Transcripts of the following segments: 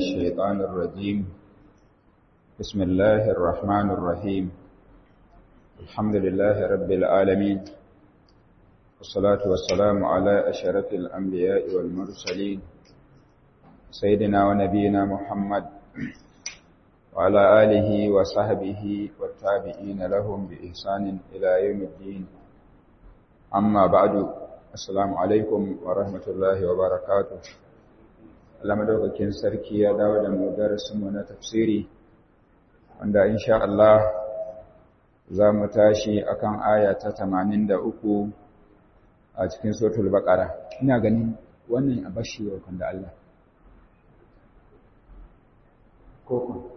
الشيطان الرجيم بسم الله الرحمن الرحيم الحمد لله رب العالمين والصلاة والسلام على أشرف الأنبياء والمرسلين سيدنا ونبينا محمد وعلى آله وصحبه والتابعين لهم بإحسان إلى يوم الدين أما بعد Assalamu alaikum wa rahmatullahi wa barakatu. Allah madaukakin sarki ya dawo da mu darasinmu na tafsiri, wanda insha Allah za mu tashi akan aya ta tamanin da uku a cikin sotul baƙara. Ina ganin wannan a bashi wa da Allah. Koko.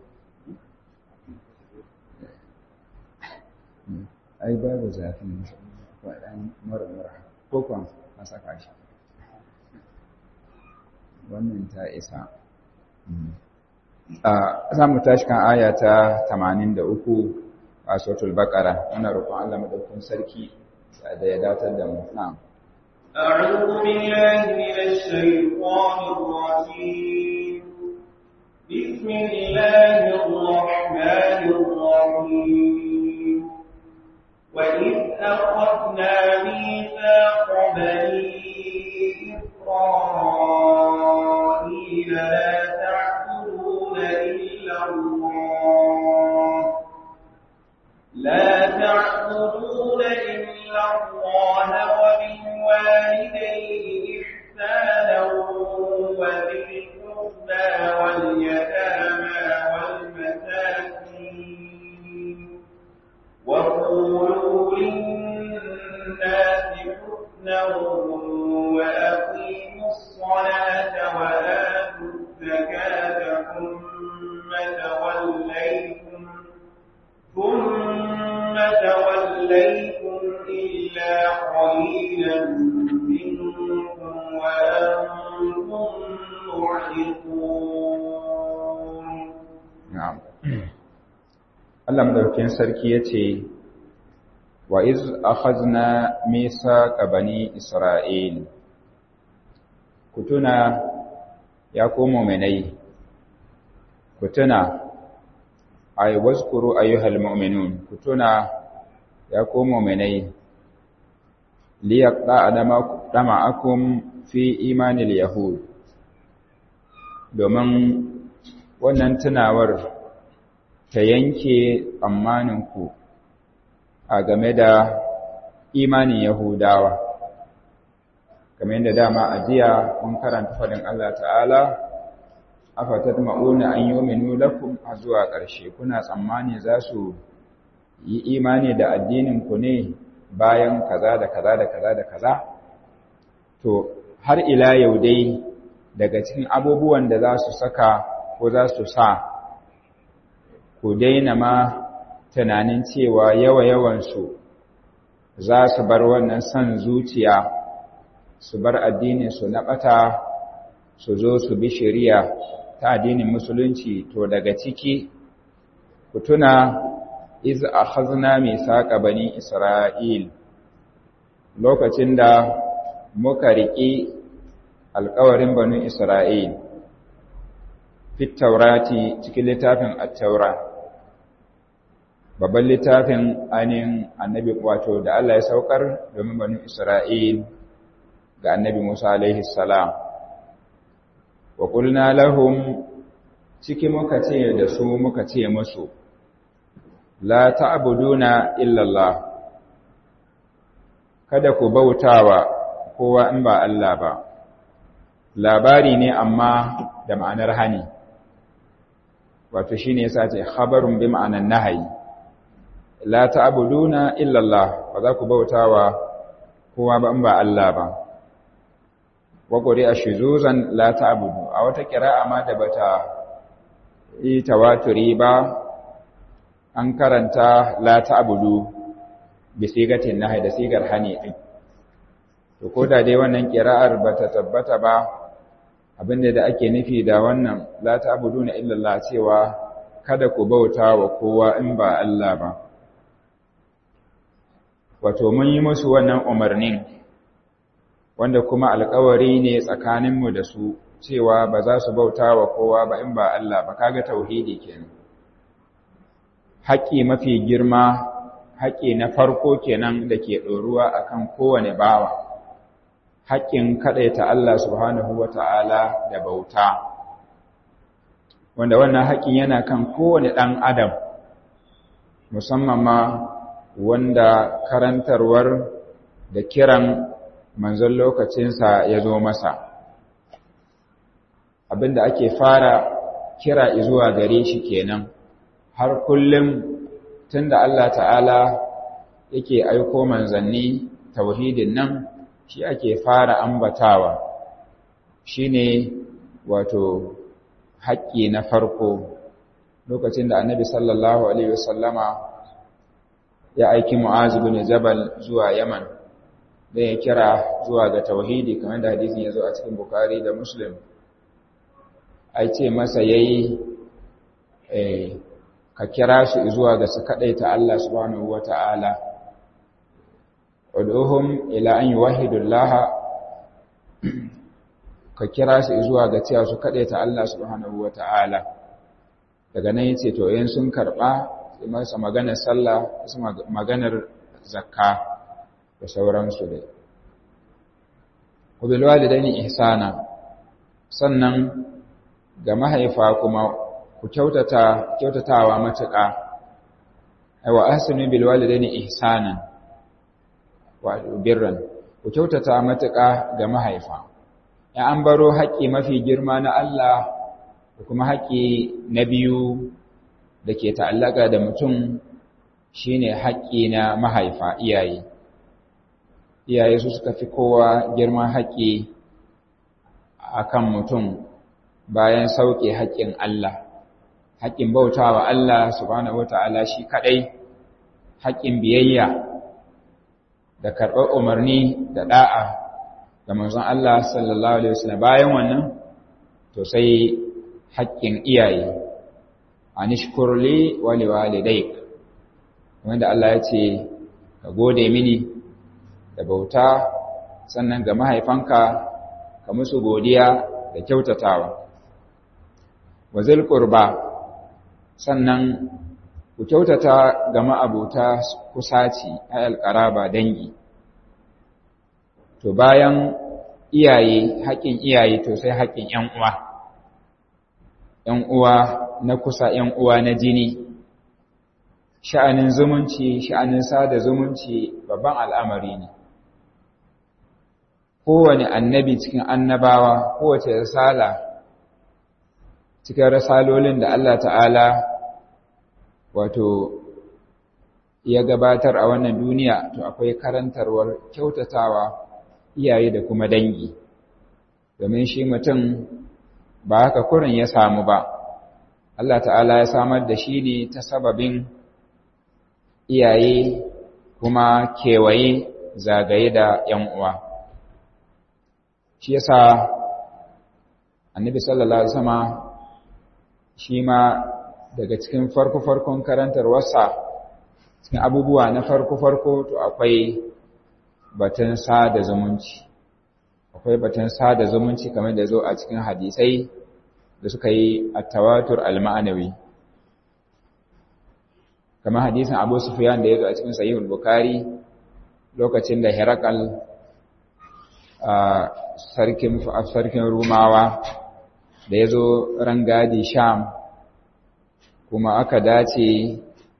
Ai, babu zafin waɗan mara-mara. kokon a saka shi wannan ta isa za mu tashi kan aya ta 83 a sautul bakara ana roƙon Allah madaukakin sarki da ya datar da mu na'am أعوذ بالله من الشيطان الرجيم بسم الله الرحمن الرحيم وإذ أخذنا ميثاق بني إسرائيل لا تعبدون إلا الله لا تعبدون إلا الله وبالوالدين إحسانا وذي القربى واليتامى والمساكين وقولوا للناس حسنا وأقيموا الصلاة وآتوا الزكاة ثم توليتم ثم توليتم إلا قليلا منكم وأنتم معرضون na'am Allah madaukakin sarki yace wa iz akhadna mithaqa bani isra'il kutuna ya komo menai kutuna ay wazkuru ayyuhal mu'minun kutuna ya komo menai liyaqda adama dama'akum fi imanil yahud domin wannan tunawar ta yanke tsammaninku a game da imanin Yahudawa. Game da dama a jiya mun karanta faɗin Allah ta'ala, afatat ma'una an yi minu lakum a zuwa ƙarshe, kuna tsammani za su yi imani da addininku ne bayan kaza da kaza da kaza da kaza? To, har ila yau dai daga cikin abubuwan da za su saka ko za su sa ku daina ma tunanin cewa yawa-yawansu za su bar wannan son zuciya su bar addininsu na ɓata su zo su bi shari'a ta addinin musulunci to daga ciki ku tuna iz akhazna misaqa bani isra'il lokacin da muka riƙi alƙawarin bani isra'il fit taurati cikin littafin at-taura babban littafin ainihin annabi wato da Allah ya saukar domin banu Isra'il ga annabi Musa alaihi salam wa qulna lahum ciki muka ce da su muka ce musu la ta'buduna illa Allah kada ku bautawa kowa in ba Allah ba labari ne amma da ma'anar hani wato shine yasa ce khabarun bi ma'anan nahyi la ta'buduna illa Allah ba za ku bautawa kowa ba in ba Allah ba wa quri'a shuzuzan la ta'budu a wata qira'a ma da bata yi tawaturi ba an karanta la ta'budu bi sigatin nahi da sigar hani din to koda dai wannan qira'ar bata tabbata ba abinda da ake nufi da wannan la ta'buduna illa Allah cewa kada ku bautawa kowa in ba Allah ba wato mun yi musu wannan umarnin wanda kuma alkawari ne tsakaninmu da su cewa ba za su bauta wa kowa ba in ba Allah ba kaga tauhidi kenan haƙƙi mafi girma haƙƙi na farko kenan da ke ɗoruwa akan kowane bawa haƙƙin kaɗaita Allah subhanahu wata'ala da bauta wanda wannan haƙƙin yana kan kowane ɗan adam musamman ma wanda karantarwar da kiran manzon lokacinsa ya zo masa abinda ake fara kira zuwa gare shi kenan har kullum tunda Allah ta'ala yake aiko manzanni tauhidin nan shi ake fara ambatawa shine wato haƙƙi na farko lokacin da annabi sallallahu alaihi wasallama ya aiki mu'az bin jabal zuwa yaman da ya kira zuwa ga tauhidi kamar da hadisin ya zo a cikin bukari da muslim ai ce masa yayi eh ka kira su zuwa ga su kadaita Allah subhanahu wata'ala ud'uhum ila an yuwahhidu Allah ka kira su zuwa ga cewa su kadaita Allah subhanahu wata'ala daga nan yace to yin sun karba sai masa maganar sallah sai maganar zakka da sauransu dai wabil walidaini ihsana sannan ga mahaifa kuma ku kyautata kyautatawa matuƙa aiwa ahsinu bil walidaini ihsanan wa birran ku kyautata matuƙa ga mahaifa ya an baro haƙƙi mafi girma na Allah da kuma haƙƙi na biyu da ke ta'allaka da mutum shine haƙƙi na mahaifa iyaye iyaye su suka fi kowa girman haƙƙi akan mutum bayan sauke haƙƙin Allah haƙƙin bautawa Allah subhanahu wata'ala shi kaɗai haƙƙin biyayya da karɓar umarni da ɗa'a ga manzon Allah sallallahu alaihi wasallam bayan wannan to sai haƙƙin iyaye anishkurli wa liwalidayk wanda Allah ya ce ka gode mini da bauta sannan ga mahaifanka ka musu godiya da kyautatawa wa zil qurba sannan ku kyautata ga ma'abuta kusaci ayal qaraba dangi to bayan iyaye haƙin iyaye to sai haƙin ƴan uwa ƴan uwa na kusa ƴan uwa na jini sha'anin zumunci sha'anin sada zumunci babban al'amari ne kowane annabi cikin annabawa kowace risala cikin risalolin da Allah ta'ala wato ya gabatar a wannan duniya to akwai karantarwar kyautatawa iyaye da kuma dangi domin shi mutum ba haka kurin ya samu ba Allah ta'ala ya samar da shi ne ta sababin iyaye kuma kewaye zagaye da ‘yan uwa. Shi yasa annabi sallallahu Alaihi wasama shi ma daga cikin farko-farkon karantarwarsa cikin abubuwa na farko-farko to akwai batun sada zumunci. Akwai batun sada zumunci kamar da zo a cikin hadisai da suka yi a tawatur al-ma'anawi. kamar hadisin Abu Sufyan da yazo a cikin Sahihul Bukhari lokacin da Herakal sarkin sarkin Rumawa da yazo rangadi Sham kuma aka dace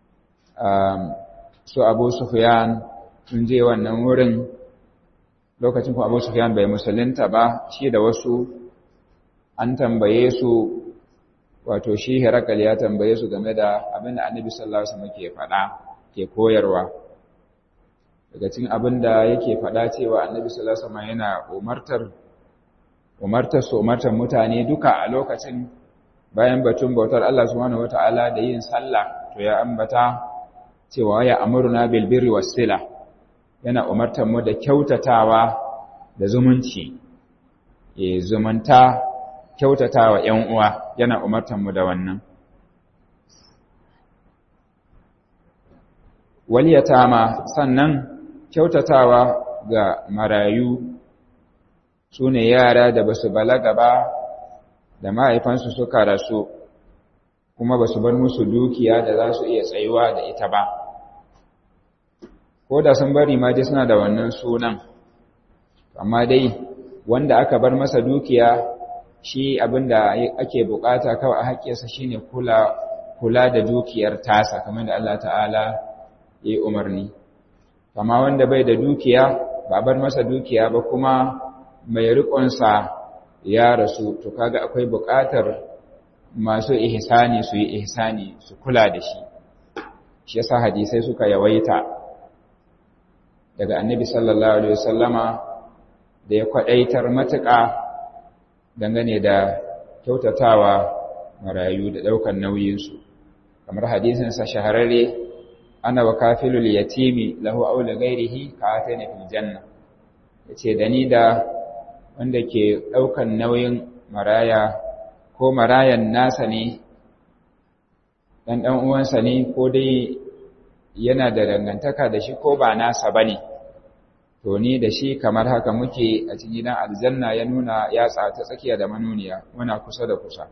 su Abu Sufyan sun je wannan wurin lokacin kuma Abu Sufyan bai musulunta ba shi da wasu an tambaye su wato shi Herakal ya tambaye su game da abin da Annabi sallallahu alaihi wasallam ke faɗa ke koyarwa daga cikin abin da yake faɗa cewa Annabi sallallahu alaihi wasallam yana umartar umartar su umartar mutane duka a lokacin bayan batun bautar Allah subhanahu wataala da yin sallah to ya ambata cewa ya amuruna bil birri was sila yana umartar mu da kyautatawa da zumunci eh zumunta kyautatawa ƴan uwa yana umartar mu da wannan waliyatama sannan kyautatawa ga marayu sune yara da basu balaga ba da mahaifansu suka rasu kuma ba su bar musu dukiya da za su iya tsayuwa da ita ba ko da sun bari ma dai suna da wannan sunan amma dai wanda aka bar masa dukiya shi abinda ake bukata kawai a haƙƙinsa shine kula kula da dukiyar tasa kamar da Allah ta'ala ya yi umarni kama wanda bai da dukiya ba bar masa dukiya ba kuma mai riƙonsa ya rasu to kaga akwai buƙatar masu ihsani su yi ihsani su kula da shi shi yasa hadisai suka yawaita daga annabi sallallahu alaihi wasallama da ya kwadaitar matuƙa dangane da kyautatawa marayu da ɗaukar nauyinsu kamar hadisinsa shahararre ana wa kafilul yatimi lahu aula gairihi ka atana fil janna yace da ni da wanda ke ɗaukar nauyin maraya ko marayan nasa ne ɗan ɗan uwansa ne ko dai yana da dangantaka da shi ko ba nasa bane to ni da shi kamar haka muke a cikin gidan aljanna ya nuna yatsa ta tsakiya da manuniya muna kusa da kusa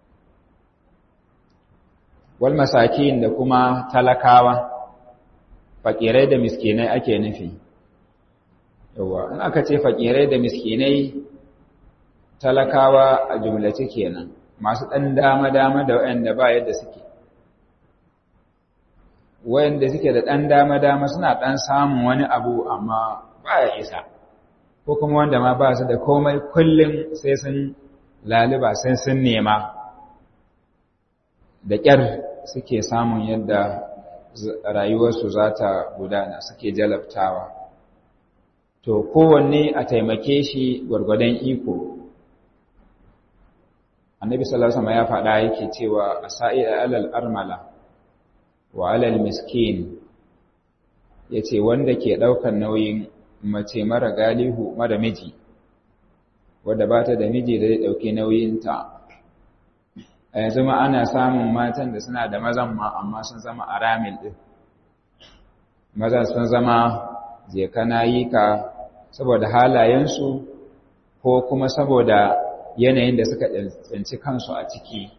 wal masakin da kuma talakawa fakirai da miskinai ake nufi yawa in aka ce fakirai da miskinai talakawa a jumlace kenan masu ɗan dama-dama da waɗanda ba yadda suke waɗanda suke da ɗan dama-dama suna ɗan samun wani abu amma ba ya isa ko kuma wanda ma ba su da komai kullum sai sun laliba sai sun nema da ƙyar suke samun yadda rayuwarsu za ta gudana suke jalabtawa to kowanne a taimake shi gwargwadon iko annabi sallallahu alaihi ya faɗa yake cewa asa'i alal armala wa alal miskin yace wanda ke ɗaukar nauyin mace mara galihu mara miji wadda ba ta da miji da zai ɗauki nauyinta a yanzu ma ana samun matan da suna da mazan ma amma sun zama aramil ɗin mazan sun zama je kana yi ka saboda halayensu ko kuma saboda yanayin da suka tsinci kansu a ciki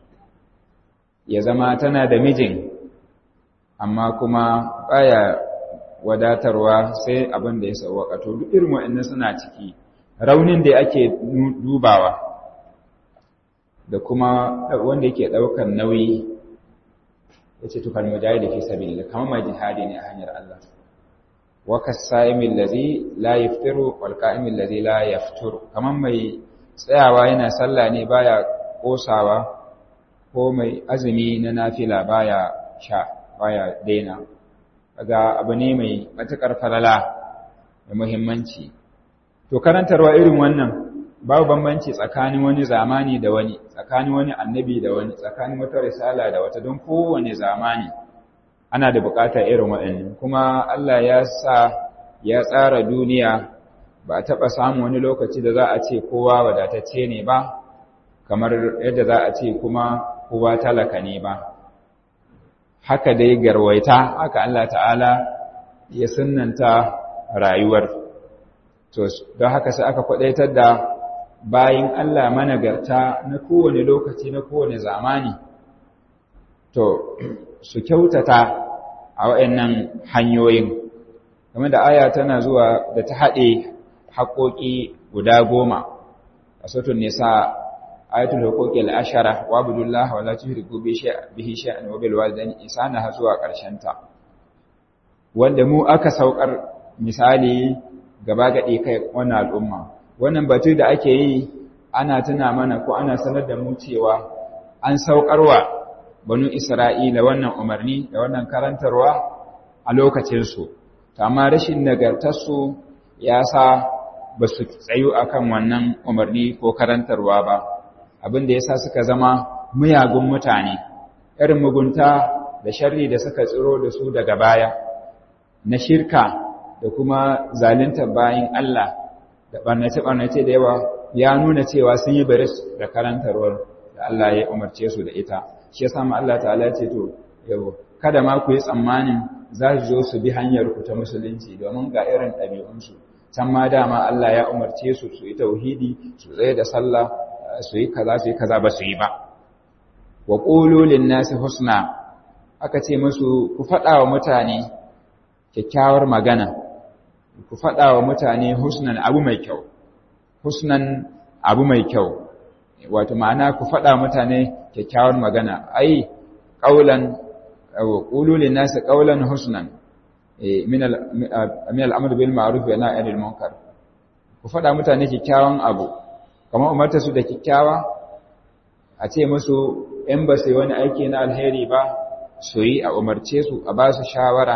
ya zama tana da mijin amma kuma baya wadatarwa sai abin da ya sauwaka to duk irin waɗannan suna ciki raunin da ake dubawa da kuma wanda yake ɗaukar nauyi ya ce tukar mujahidi fi sabilillah kamar mai jihadi ne a hanyar Allah wa kasaimin lazi la yaftiru wal qa'imin lazi la yafturu kamar mai tsayawa yana sallah ne baya kosawa ko mai azumi na nafila baya sha baya daina kaga abu ne mai matukar falala da muhimmanci to karantarwa irin wannan babu bambanci tsakanin wani zamani da wani tsakanin wani annabi da wani tsakanin wata risala da wata don kowane zamani ana da buƙatar irin waɗannan kuma Allah ya sa ya tsara duniya ba a taɓa samun wani lokaci da za a ce kowa wadatacce ne ba kamar yadda za a ce kuma kowa talaka ne ba haka dai garwaita haka Allah ta'ala ya sunanta rayuwar to don haka sai aka kwadaitar da bayin Allah managarta na kowane lokaci na kowane zamani to su kyautata a waɗannan hanyoyin game da aya tana zuwa da ta haɗe haƙoƙi guda goma a sautin nisa ayatul huquqi al-ashara wa abdullah wa la tushriku bihi shay'an wa bil walidayni ihsana har zuwa ƙarshen ta wanda mu aka saukar misali gaba gade kai wannan al'umma wannan batu da ake yi ana tuna mana ko ana sanar da mu cewa an saukarwa banu isra'ila wannan umarni da wannan karantarwa a lokacin su amma rashin nagartarsu ya sa ba su tsayu akan wannan umarni ko karantarwa ba abin da ya sa suka zama muyagun mutane irin mugunta da sharri da suka tsiro da su daga baya na shirka da kuma zalunta bayan Allah da ɓarnace-ɓarnace da yawa ya nuna cewa sun yi baris da karantarwar da Allah ya umarce su da ita shi ya samu Allah ta'ala ce to yau kada ma ku yi tsammanin za su zo su bi hanyar ku ta musulunci domin ga irin ɗabi'unsu can ma dama Allah ya umarce su su yi tauhidi su tsaye da sallah su yi kaza su yi kaza ba su yi ba wa qulu lin nasi husna aka ce musu ku faɗa wa mutane kyakkyawar magana ku faɗa wa mutane husnan abu mai kyau husnan abu mai kyau wato ma'ana ku faɗa mutane kyakkyawar magana ai qaulan qulu lin nasi qaulan husnan min al min al-amr bil ma'ruf wa nahy anil munkar ku faɗa mutane kyakkyawan abu kamar umarta su da kyakkyawa a ce musu in ba su yi wani aiki na alheri ba su yi a umarce su a ba su shawara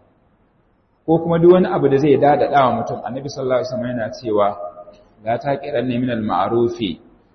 ko kuma duk wani abu da zai dadada wa mutum annabi sallallahu alaihi wasallam yana cewa la taqiranna min al-ma'rufi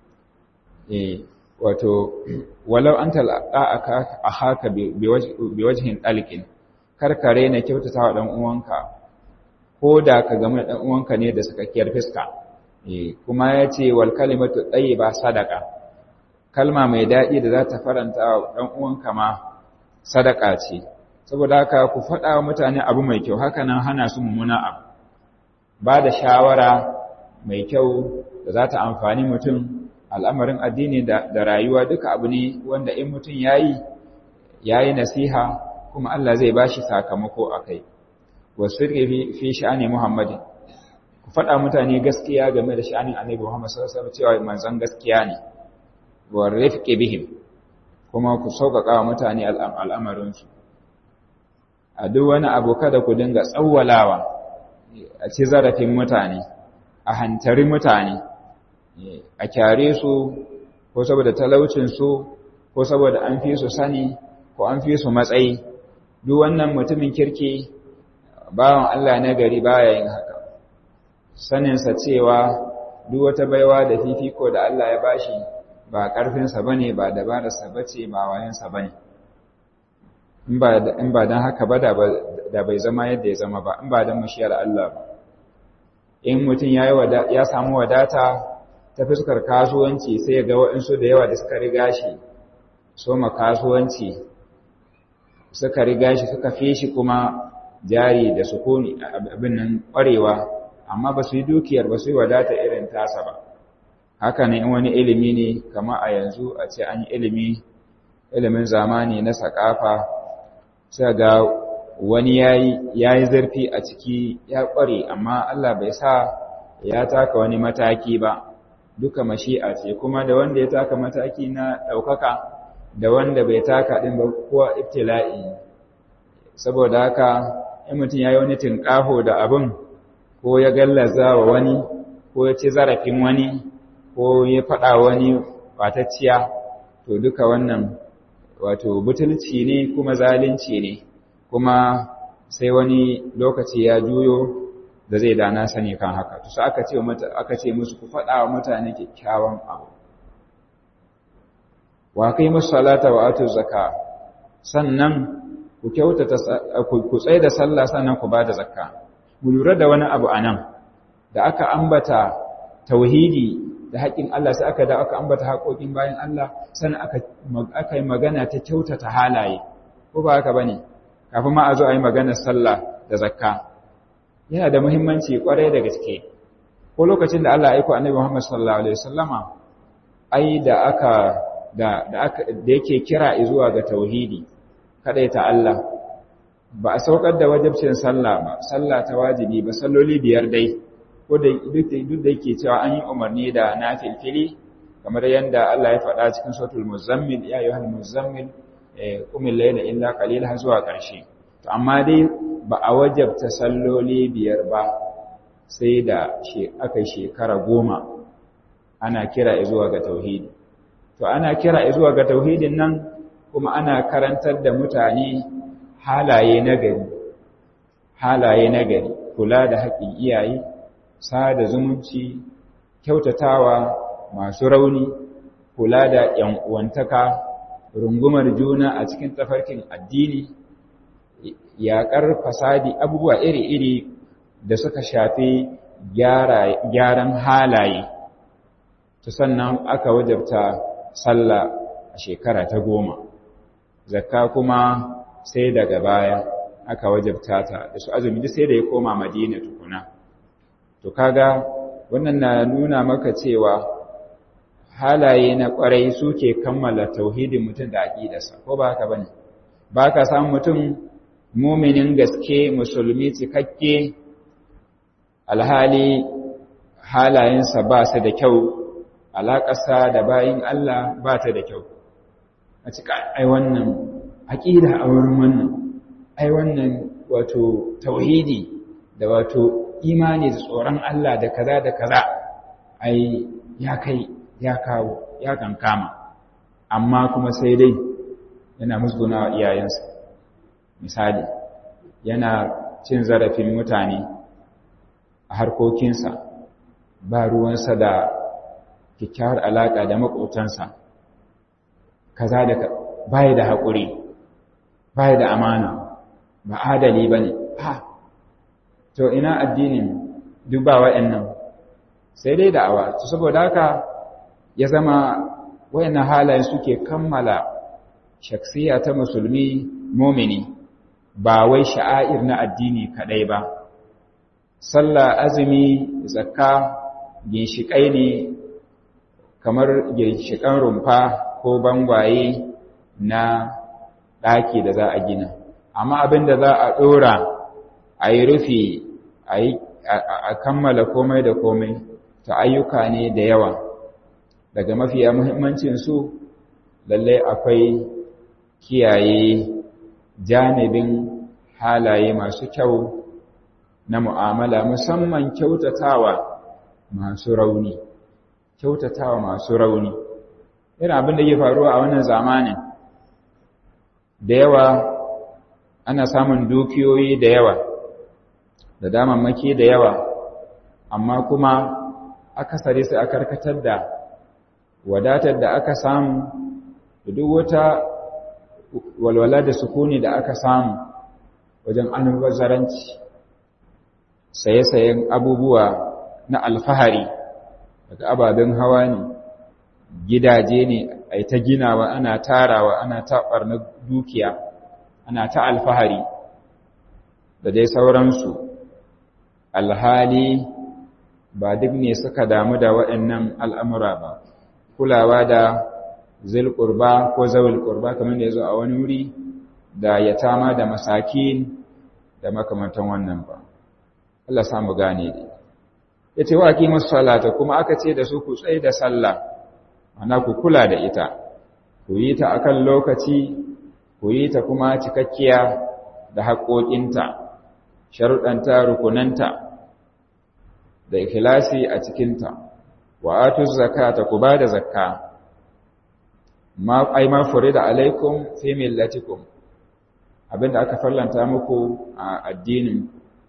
eh wato walau anta aka ahaka bi wajhin dalqin karkare na kyautata wa dan uwanka ko da ka game da dan uwanka ne da sakakkiyar fiska eh kuma yace wal kalimatu tayyiba sadaqa kalma mai dadi da za ta faranta wa dan uwanka ma sadaka ce saboda haka ku faɗa wa mutane abu mai kyau haka nan hana su mummuna abu ba da shawara mai kyau da za ta amfani mutum al'amarin addini da rayuwa duka abu ne wanda in mutum ya yi ya yi nasiha kuma Allah zai ba shi sakamako a kai wasu fi sha'ani muhammadin ku faɗa mutane gaskiya game da sha'anin annabi muhammad sallallahu alaihi cewa manzon gaskiya ne wa rifqi bihim kuma ku sauƙaƙa wa mutane al'amarinsu a duk wani abu kada ku dinga tsawwalawa a ci zarafin mutane a hantari mutane a kyare su ko saboda talaucinsu ko saboda an fi su sani ko an fi su matsayi duk wannan mutumin kirki bawan Allah na gari baya yin haka saninsa cewa duk wata baiwa da fifiko da Allah ya bashi ba ƙarfinsa bane ba dabararsa bace ba wayansa bane in ba don haka ba da bai zama yadda ya zama ba in ba don mashiyar Allah ba in mutum ya samu wadata ta fuskar kasuwanci sai ga waɗansu da yawa da suka riga shi soma kasuwanci suka riga shi suka fi shi kuma jari da sukuni abin nan ƙwarewa amma ba su yi dukiyar ba su yi wadata irin tasa ba haka ne in wani ilimi ne kama a yanzu a ce an yi ilimi ilimin zamani na sakafa sai ga wani ya yi zarfi a ciki ya ƙware amma Allah bai sa ya taka wani mataki ba duka mashi'a ce kuma da wanda ya taka mataki na ɗaukaka da wanda bai taka ɗin ba kowa ibtila'i saboda haka in mutum ya yi wani tinƙaho da abin ko ya gallaza wa wani ko ya ci zarafin wani ko ya faɗa wani ɓatacciya to duka wannan wato butulci ne kuma zalunci ne kuma sai wani lokaci ya juyo da zai dana sani kan haka to sai aka ce mata aka ce musu ku faɗa wa mutane kyakkyawan abu wa kai musu salata wa atu zakka sannan ku kyautata ku tsaye da sallah sannan ku bada zakka mu lura da wani abu anan da aka ambata tauhidi da haƙƙin Allah sai aka da aka ambata haƙoƙin bayan Allah sannan aka aka yi magana ta kyautata halaye ko ba haka bane kafin ma a zo a yi maganar sallah da zakka yana da muhimmanci kwarai da gaske ko lokacin da Allah ya aiko annabi Muhammad sallallahu alaihi wasallama ai da aka da da aka da yake kira zuwa ga tauhidi kada ta Allah ba a saukar da wajibcin sallah ba sallah ta wajibi ba salloli biyar dai ko da duk da yake cewa an yi umarni da nafilfili kamar yadda Allah ya faɗa cikin suratul muzammil ya ayyuhal muzammil qumil layla illa qalila zuwa ƙarshe to amma dai ba a wajabta salloli biyar ba sai da aka shekara goma ana kira zuwa ga tauhidi to ana kira zuwa ga tauhidin nan kuma ana karantar da mutane halaye nagari halaye nagari kula da haƙƙin iyaye sada zumunci kyautatawa masu rauni kula da ‘yan uwantaka rungumar juna a cikin tafarkin addini yaƙar fasadi abubuwa iri-iri da suka shafi gyaran halaye ta sannan aka wajabta sallah a shekara ta goma zakka kuma sai daga baya aka wajabta ta da su azumi duk sai da ya koma madina tukuna to kaga wannan na nuna maka cewa halaye na ƙwarai suke kammala tauhidin mutum da aƙidarsa ko ba haka bane ba ka samu mutum muminin gaske musulmi cikakke alhali halayensa ba su da kyau alaƙasa da bayin Allah ba ta da kyau a cika ai wannan aƙida a wurin wannan ai wannan wato tauhidi da wato imani da tsoron Allah da kaza da kaza ai ya kai ya kawo ya kankama amma kuma sai dai yana musguna wa iyayensa misali yana cin zarafin mutane a harkokinsa ba ruwansa da kyakkyawar alaƙa da maƙotansa kaza da baya da haƙuri baya da amana ba adali ba ne ha to ina addinin duk ba wa'annan sai dai da'awa to saboda haka ya zama wayannan halayen suke kammala shaksiya ta musulmi mumini ba wai sha'air na addini kadai ba sallah azumi zakka ginshiƙai ne kamar ginshiƙan rumfa ko bangwaye na ɗaki da za a gina amma abin da za a ɗora a yi rufi a kammala komai da komai ta ayyuka ne da yawa daga mafiya muhimmancinsu lallai akwai kiyaye janibin halaye masu kyau na mu'amala musamman kyautatawa masu rauni kyautatawa masu rauni irin abin da ke faruwa a wannan zamanin da yawa ana samun dukiyoyi da yawa da damammaki da yawa amma kuma akasari sai a karkatar da wadatar da aka samu da duk wata walwala da sukuni da aka samu wajen almubazzaranci saye-sayen abubuwa na alfahari daga ababen hawa ne gidaje ne a ta ginawa ana tarawa ana taɓar na dukiya ana ta alfahari da dai sauransu alhali ba duk ne suka damu da waɗannan al'amura ba kulawa da zilƙurba ko zawil ƙurba kamar da ya zo a wani wuri da yatama da masakin da makamantan wannan ba Allah samu gane dai ya ce wa aqimus salata kuma aka ce da su ku tsaye da sallah ana ku kula da ita ku yi ta akan lokaci ku yi ta kuma cikakkiya da haƙoƙinta sharuɗanta rukunanta da ikhlasi a cikinta wa atu zakata ku bada zakka ma ai ma furida alaikum fi millatikum abinda aka fallanta muku a addinin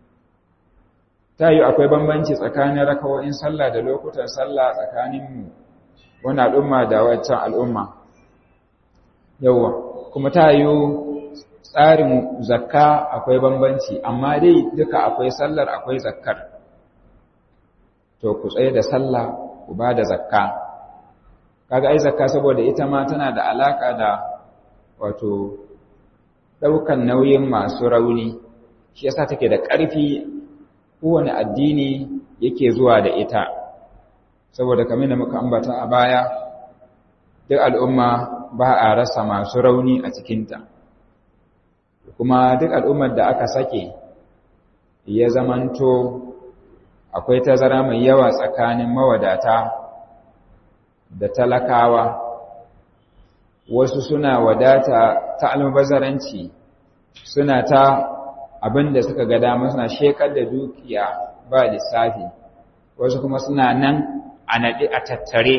tayi akwai bambanci tsakanin rakawoyin sallah da lokutan sallah tsakanin mu wannan al'umma da wancan al'umma yawa kuma tayi tsarin zakka akwai bambanci amma dai duka akwai sallar akwai zakkar to ku tsaye da sallah ku ba da zakka kaga ai zakka saboda ita ma tana da alaka da wato daukan nauyin masu rauni shi yasa take da ƙarfi kowane addini yake zuwa da ita saboda kamar da muka ambata a baya duk al'umma ba a rasa masu rauni a cikinta kuma duk al'ummar da aka sake ya zamanto akwai tazara mai yawa tsakanin mawadata da talakawa wasu suna wadata ta almubazaranci suna ta abin da suka ga dama suna shekar da dukiya ba lissafi wasu kuma suna nan a naɗe a tattare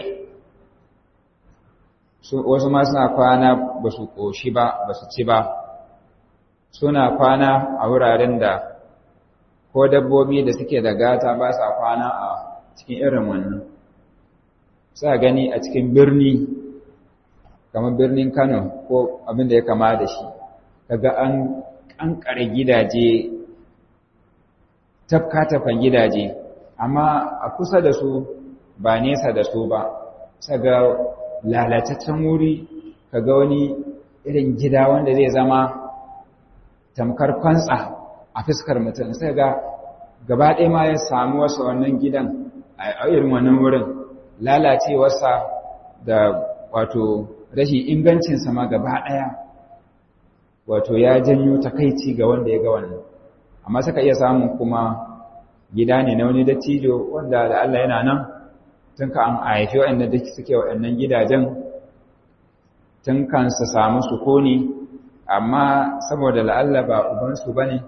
wasu ma suna kwana ba su ƙoshi ba ba su ci ba suna kwana a wuraren da ko dabbobi da suke da gata ba sa kwana a cikin irin wannan sa gani a cikin birni kamar birnin Kano ko abin da ya kama da shi kaga an kankare gidaje tafka-tafan gidaje amma a kusa da su ba nesa da su ba saga lalataccen wuri kaga wani irin gida wanda zai zama tamkar kwantsa a fuskar mutum sai ga gaba ɗaya ma ya samu wasu wannan gidan a irin wannan wurin lalacewarsa da wato rashin ingancin sama gaba ɗaya wato ya janyo takaici ga wanda ya ga wannan amma suka iya samun kuma gida ne na wani dattijo wanda da Allah yana nan tun ka an haifi waɗanda da suke waɗannan gidajen tun kan su samu sukuni amma saboda la'alla ba ubansu ba ne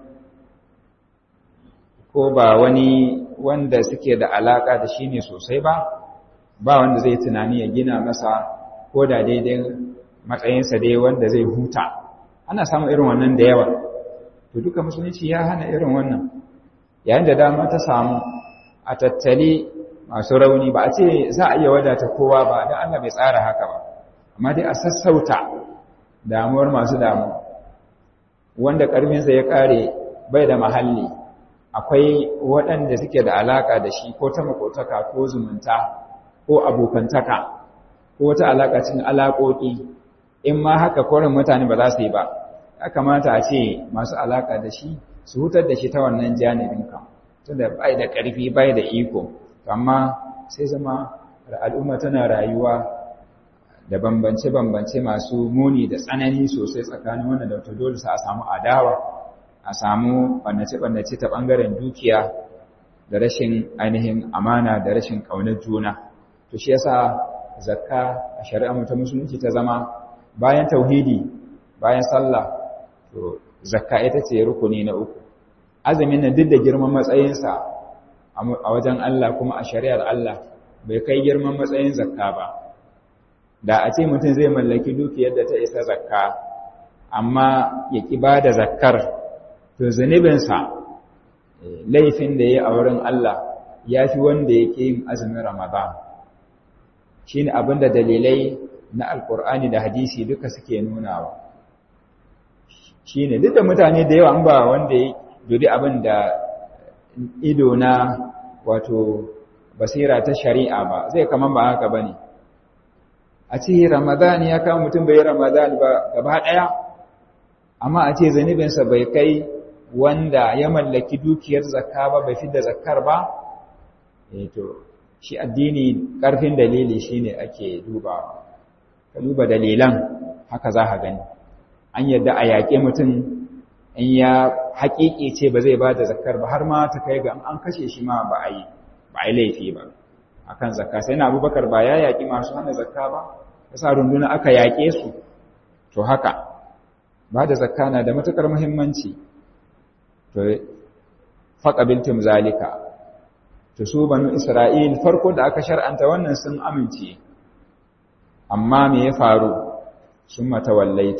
ko ba wani wanda suke da alaƙa da shi ne sosai ba ba wanda zai tunani ya gina masa ko da daidai matsayinsa dai wanda zai huta ana samun irin wannan da yawa to duka musulunci ya hana irin wannan yayin da dama ta samu a tattali masu rauni ba a ce za a iya wadata kowa ba don Allah bai tsara haka ba amma dai a sassauta damuwar masu damu wanda ƙarfinsa ya ƙare bai da mahalli akwai waɗanda suke da alaƙa da shi ko ta makotaka ko zumunta ko abokantaka ko wata alaƙa cikin alaƙoƙi in ma haka korin mutane ba za su yi ba ya kamata a ce masu alaƙa da shi su hutar da shi ta wannan janibin kan tunda bai da ƙarfi bai da iko amma sai zama al'umma tana rayuwa da bambance-bambance masu muni da tsanani sosai tsakanin wannan da wata dole sa a samu adawa a samu ɓannace-ɓannace ta ɓangaren dukiya da rashin ainihin amana da rashin ƙaunar juna to shi yasa zakka a shari'a ta musulunci ta zama bayan tauhidi bayan sallah to zakka ita ce rukuni na uku azumin nan duk da girman matsayinsa a wajen Allah kuma a shari'ar Allah bai kai girman matsayin zakka ba da a ce mutum zai mallaki dukiyar da ta isa zakka amma ya ƙi ba da zakkar to zunubinsa laifin da ya yi a wurin Allah ya fi wanda ya ke yin azumin Ramadan shi ne abin da dalilai na Alƙur'ani da hadisi duka suke nunawa shi ne duk da mutane da yawa an ba wanda ya dubi abin da ido na wato basira ta shari'a ba zai kaman ba haka ba ne a ce Ramadan ya kama mutum bai Ramadan ba gaba ɗaya amma a ce zanibinsa bai kai wanda ya mallaki dukiyar zakka ba bai fidda zakkar ba eh to shi addini karfin dalili shine ake dubawa ka duba dalilan haka za ka gani an yadda a yaƙe mutum in ya haƙiƙi ce ba zai ba da zakkar ba har ma ta kai ga an kashe shi ma ba a yi ba a yi laifi ba akan zakka sai na abubakar ba ya yaƙi masu hana zakka ba yasa runduna aka yaƙe su to haka ba da zakka na da matuƙar muhimmanci to faƙabiltum zalika to su banu isra'il farko da aka shar'anta wannan sun amince amma me ya faru sun matawallaitu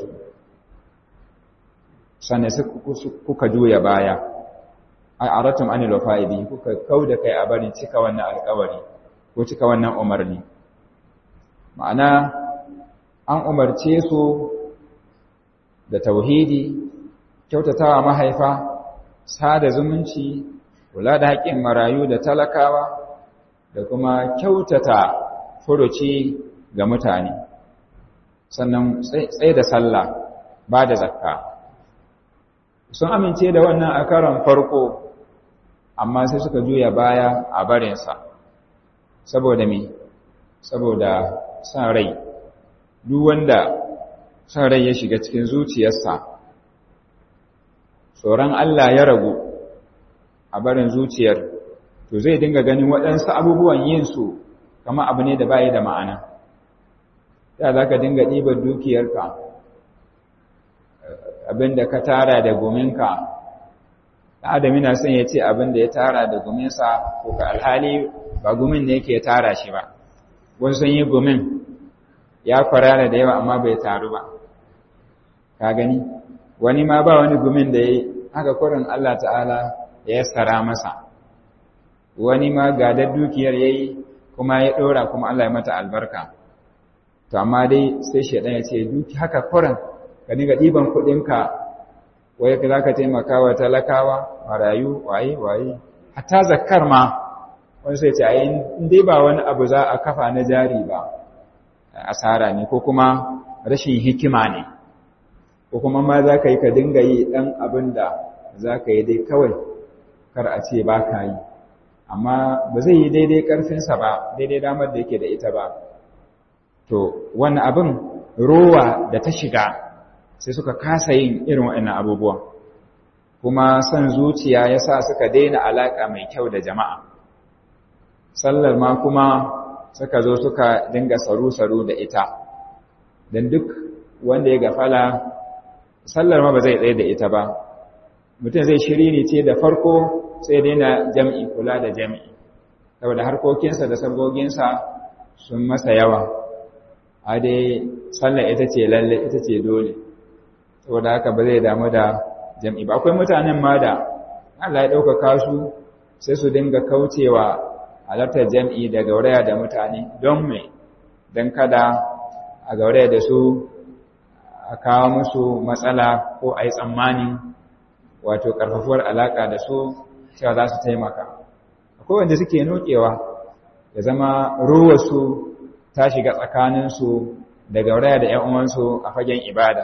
sannan kuka juya baya ai aratum anil wafa'i kuka kauda kai a barin cika wannan alƙawari ko cika wannan umarni ma'ana an umarce su da tauhidi kyautatawa mahaifa sada zumunci kula da haƙƙin marayu da talakawa da kuma kyautata furuci ga mutane sannan tsaye da sallah ba da zakka sun amince da wannan a karon farko amma sai suka juya baya a barinsa saboda me saboda san rai duk wanda san rai ya shiga cikin zuciyarsa tsoron Allah ya ragu a barin zuciyar to zai dinga ganin waɗansu abubuwan yin su kama abu ne da bayi da ma'ana ya za ka dinga ɗibar dukiyarka abinda ka tara da gominka adam yana son ya ce abinda ya tara da gominsa ko ka alhali ba gumin ne yake tara shi ba wasu sun yi gumin ya kwarara da yawa amma bai taru ba ka gani wani ma ba wani gumin da ya yi haka kurin Allah ta'ala ya yassara masa wani ma gadar dukiyar ya yi kuma ya ɗora kuma Allah ya mata albarka to amma dai sai shaidan ya ce duki haka kurin ka dinga ɗiban kuɗinka wai za ka taimaka wa talakawa marayu waye waye hatta zakkar ma wani sai ce a in dai ba wani abu za a kafa na jari ba asara ne ko kuma rashin hikima ne ko kuma ma za ka yi ka dinga yi ɗan abin da za ka yi dai kawai kar a ce ba ka yi amma ba zai yi daidai ƙarfinsa ba daidai damar da yake da ita ba to wannan abin rowa da ta shiga sai suka kasa yin irin waɗannan abubuwan kuma son zuciya ya sa suka daina alaƙa mai kyau da jama'a sallar ma kuma suka zo suka dinga saru-saru da ita don duk wanda ya gafala sallar ma ba zai tsaye da ita ba mutum zai shiri ne ce da farko sai daina jam'i kula da jam'i saboda harkokinsa da saboginsa sun masa yawa a dai sallar ita ce lalle ita ce dole saboda haka ba zai damu da jam'i ba akwai mutanen ma da Allah ya ɗaukaka su sai su dinga kaucewa halartar jam'i da gauraya da mutane don mai don kada a gauraya da su a kawo musu matsala ko a yi tsammanin wato ƙarfafuwar alaƙa da su cewa za su taimaka akwai wanda suke nokewa ya zama ruwarsu ta shiga tsakaninsu da gauraya da ‘yan'uwansu a fagen ibada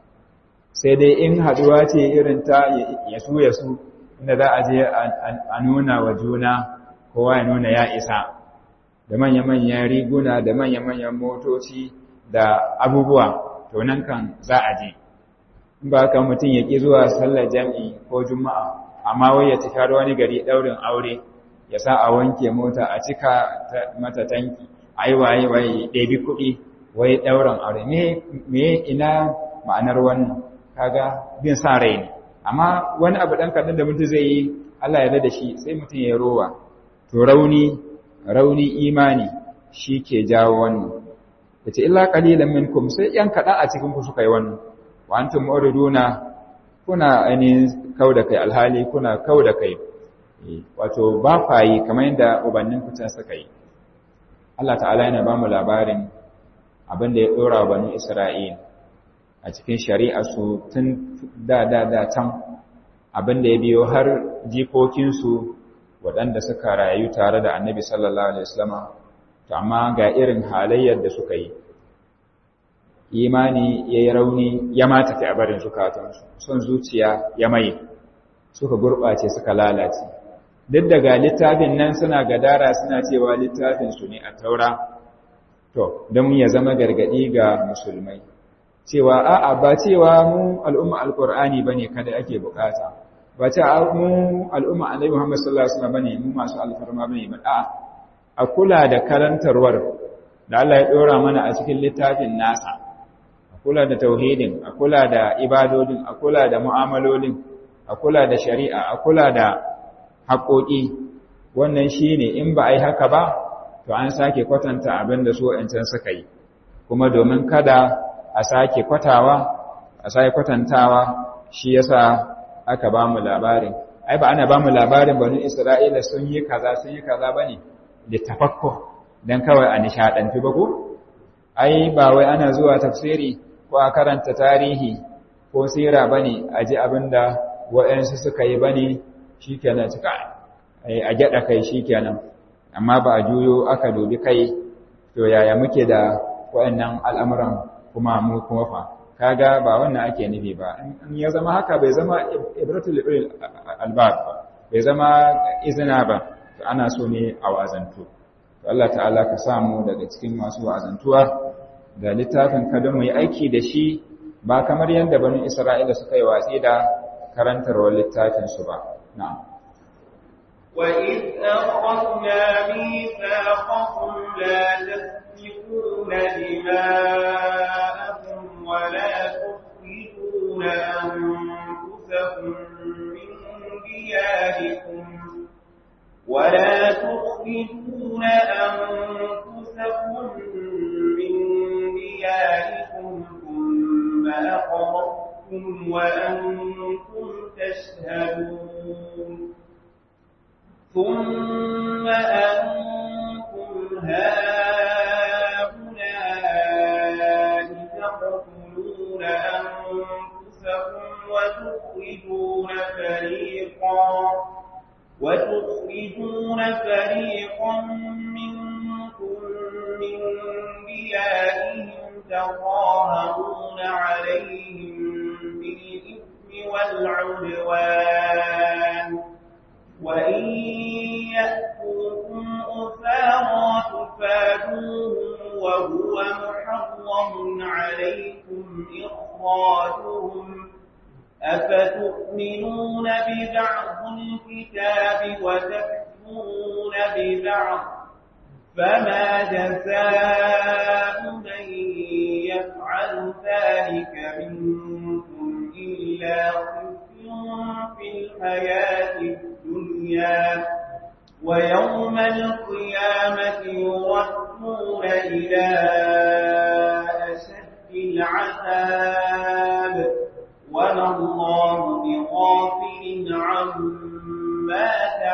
sai dai in haɗuwa ce irin ta yasu yasu inda za a je a nuna wa juna kowa ya nuna ya isa da manya-manyan riguna da manya-manyan motoci da abubuwa to nan kan za a je in ba ka mutum ya ƙi zuwa sallar jam'i ko juma'a amma wai ya tafi wani gari ɗaurin aure ya sa a wanke mota a cika mata tanki ai waye waye ɗebi kuɗi wai ɗaurin aure me ina ma'anar wannan kaga bin sa rai ne amma wani abu ɗan kaɗan da mutum zai yi Allah ya da shi sai mutum ya rowa to rauni rauni imani shi ke jawo wannan yace illa qalilan minkum sai yan kaɗan a cikin ku suka yi wannan wa antum muriduna kuna ainihin kauda kai alhali kuna kauda kai wato ba fayi kamar yadda ubannin ku can suka yi Allah ta'ala yana ba mu labarin abin da ya dora wa banu Isra'il a cikin shari'arsu tun da da da can abin da ya biyo har jikokinsu waɗanda suka rayu tare da annabi sallallahu alaihi wasallama to amma ga irin halayyar da suka yi imani ya yi rauni ya ma tafi a barin zukatansu son zuciya ya mai suka gurɓace suka lalace duk daga littafin nan suna gadara suna cewa littafinsu ne a taura to don ya zama gargaɗi ga musulmai cewa a'a ba cewa mu al'umma alqur'ani bane kada ake bukata ba ce mu al'umma annabi Muhammad sallallahu alaihi wasallam bane mu masu alfarma bane ba a'a a kula da karantarwar da Allah ya dora mana a cikin littafin nasa a kula da tauhidin a kula da ibadodin a kula da mu'amalolin a kula da shari'a a kula da haƙoƙi wannan shine in ba ai haka ba to an sake kwatanta abin da su wa'ancan suka yi kuma domin kada a sake kwatawa a sake kwatantawa shi yasa aka ba mu labarin ai ba ana ba mu labarin banu isra'ila sun yi kaza sun yi kaza bane da tafakko dan kawai a nishadantu ba ko ai ba wai ana zuwa tafsiri ko a karanta tarihi ko sira bane a ji abinda wa'ansu suka yi bane shikenan cika ai a gyada kai shikenan amma ba a juyo aka dubi kai to yaya muke da wa'annan al'amuran kuma mu kuma fa kaga ba wannan ake nufi ba in ya zama haka bai zama ibratul albab bai zama izina ba to ana so ne a wazantu to Allah ta'ala ka samu daga cikin masu wazantuwa da littafin ka don mu yi aiki da shi ba kamar yadda banu Isra'ila suka yi watsi da karantarwar littafin su ba na'am وإذ أخذنا ميثاقكم لا تسفكون دماءكم ولا تخرجون أنفسكم من دياركم ولا تخرجون أنفسكم من دياركم ثم أقررتم وأنتم تشهدون ثم أنتم هؤلاء تقتلون أنفسكم وتخرجون فريقا وتخرجون فريقا منكم من ديارهم تظاهرون عليهم بالإثم والعدوان وإن يأتوكم أسارى تفادوهم وهو محرم عليكم إخراجهم أفتؤمنون ببعض الكتاب وتكفرون ببعض فما جزاء من يفعل ذلك منكم إلا خزي في الحياة الدنيا ويوم القيامة يردون إلى أشد العذاب وما الله بغافل عما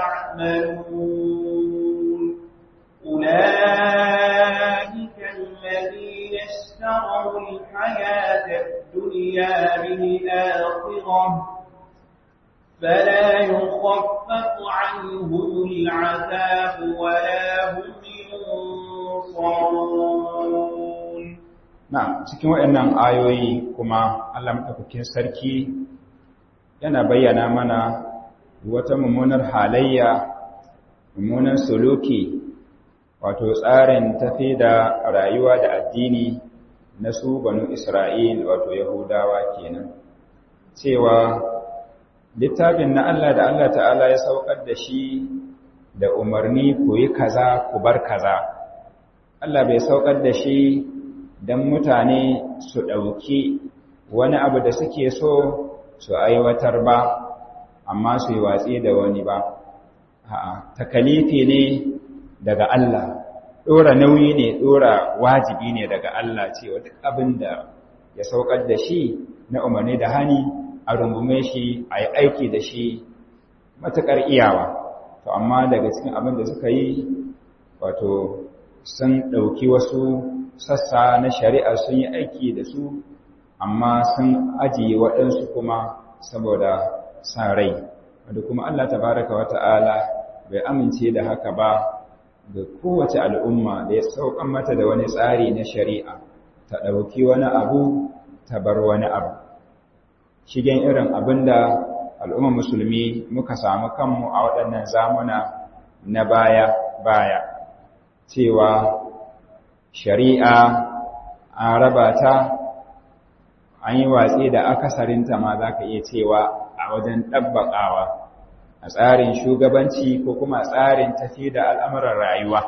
تعملون أولئك الذين اشتروا الحياة الدنيا بالآخرة فلا يخفف عنهم العذاب ولا هم ينصرون Na'am, cikin waɗannan ayoyi kuma Allah maɗaukakin sarki yana bayyana mana wata mummunar halayya, mummunan suluki, wato tsarin tafi da rayuwa da addini na su banu Isra'il wato Yahudawa kenan. Cewa littafin na Allah da Allah ta'ala ya saukar da shi da umarni ku yi kaza ku bar kaza. Allah bai saukar da shi don mutane su ɗauki wani abu da suke so su aiwatar ba amma su yi watsi da wani ba takalifi ne daga Allah ɗora nauyi ne ɗora wajibi ne daga Allah cewa duk abin da ya saukar da shi na umarni da hani a rungume shi a yi aiki da shi matuƙar iyawa to amma daga cikin abin da suka yi wato sun ɗauki wasu sassa na shari'a sun yi aiki da su amma sun ajiye waɗansu kuma saboda sa rai wadda kuma Allah tabaraka wa ta'ala bai amince da haka ba ga kowace al'umma da ya saukan mata da wani tsari na shari'a ta ɗauki wani abu ta bar wani abu shigen irin abin da al'umma musulmi muka samu kanmu a waɗannan zamuna na baya-baya cewa shari'a an raba ta an yi watsi da akasarinta ma za ka iya cewa a wajen ɗabbaƙawa a tsarin shugabanci ko kuma tsarin tafi da al'amuran rayuwa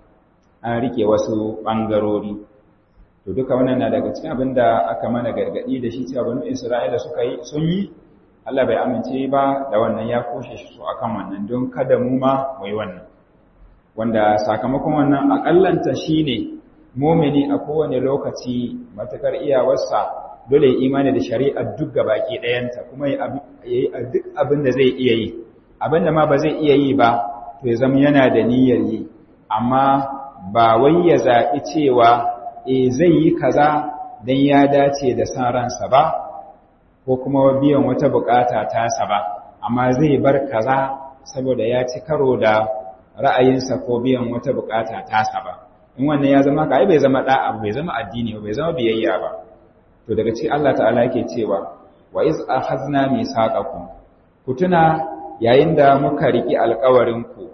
an rike wasu ɓangarori to duka wannan na daga cikin abin da aka mana gargaɗi da shi cewa banu isra'ila suka yi sun yi allah bai amince ba da wannan ya koshe su akan wannan don kada mu ma mu yi wannan wanda sakamakon wannan akallanta shine mumini a kowane lokaci matakar iyawarsa dole ya imani da shari'ar duk baki ɗayanta kuma ya yi duk abin da zai iya yi abin da ma ba zai iya yi ba to ya zama yana da niyyar yi amma ba wai ya zaɓi cewa e zai yi kaza don ya dace da san ransa ba ko kuma biyan wata bukata tasa ba amma zai bar kaza saboda ya ci karo da ra'ayinsa ko biyan wata bukata tasa ba in wannan ya zama ka ai bai zama da'a bai zama addini bai zama biyayya ba to daga cikin Allah ta'ala yake cewa wa iz akhadna misaqakum ku tuna yayin da muka riki alƙawarin ku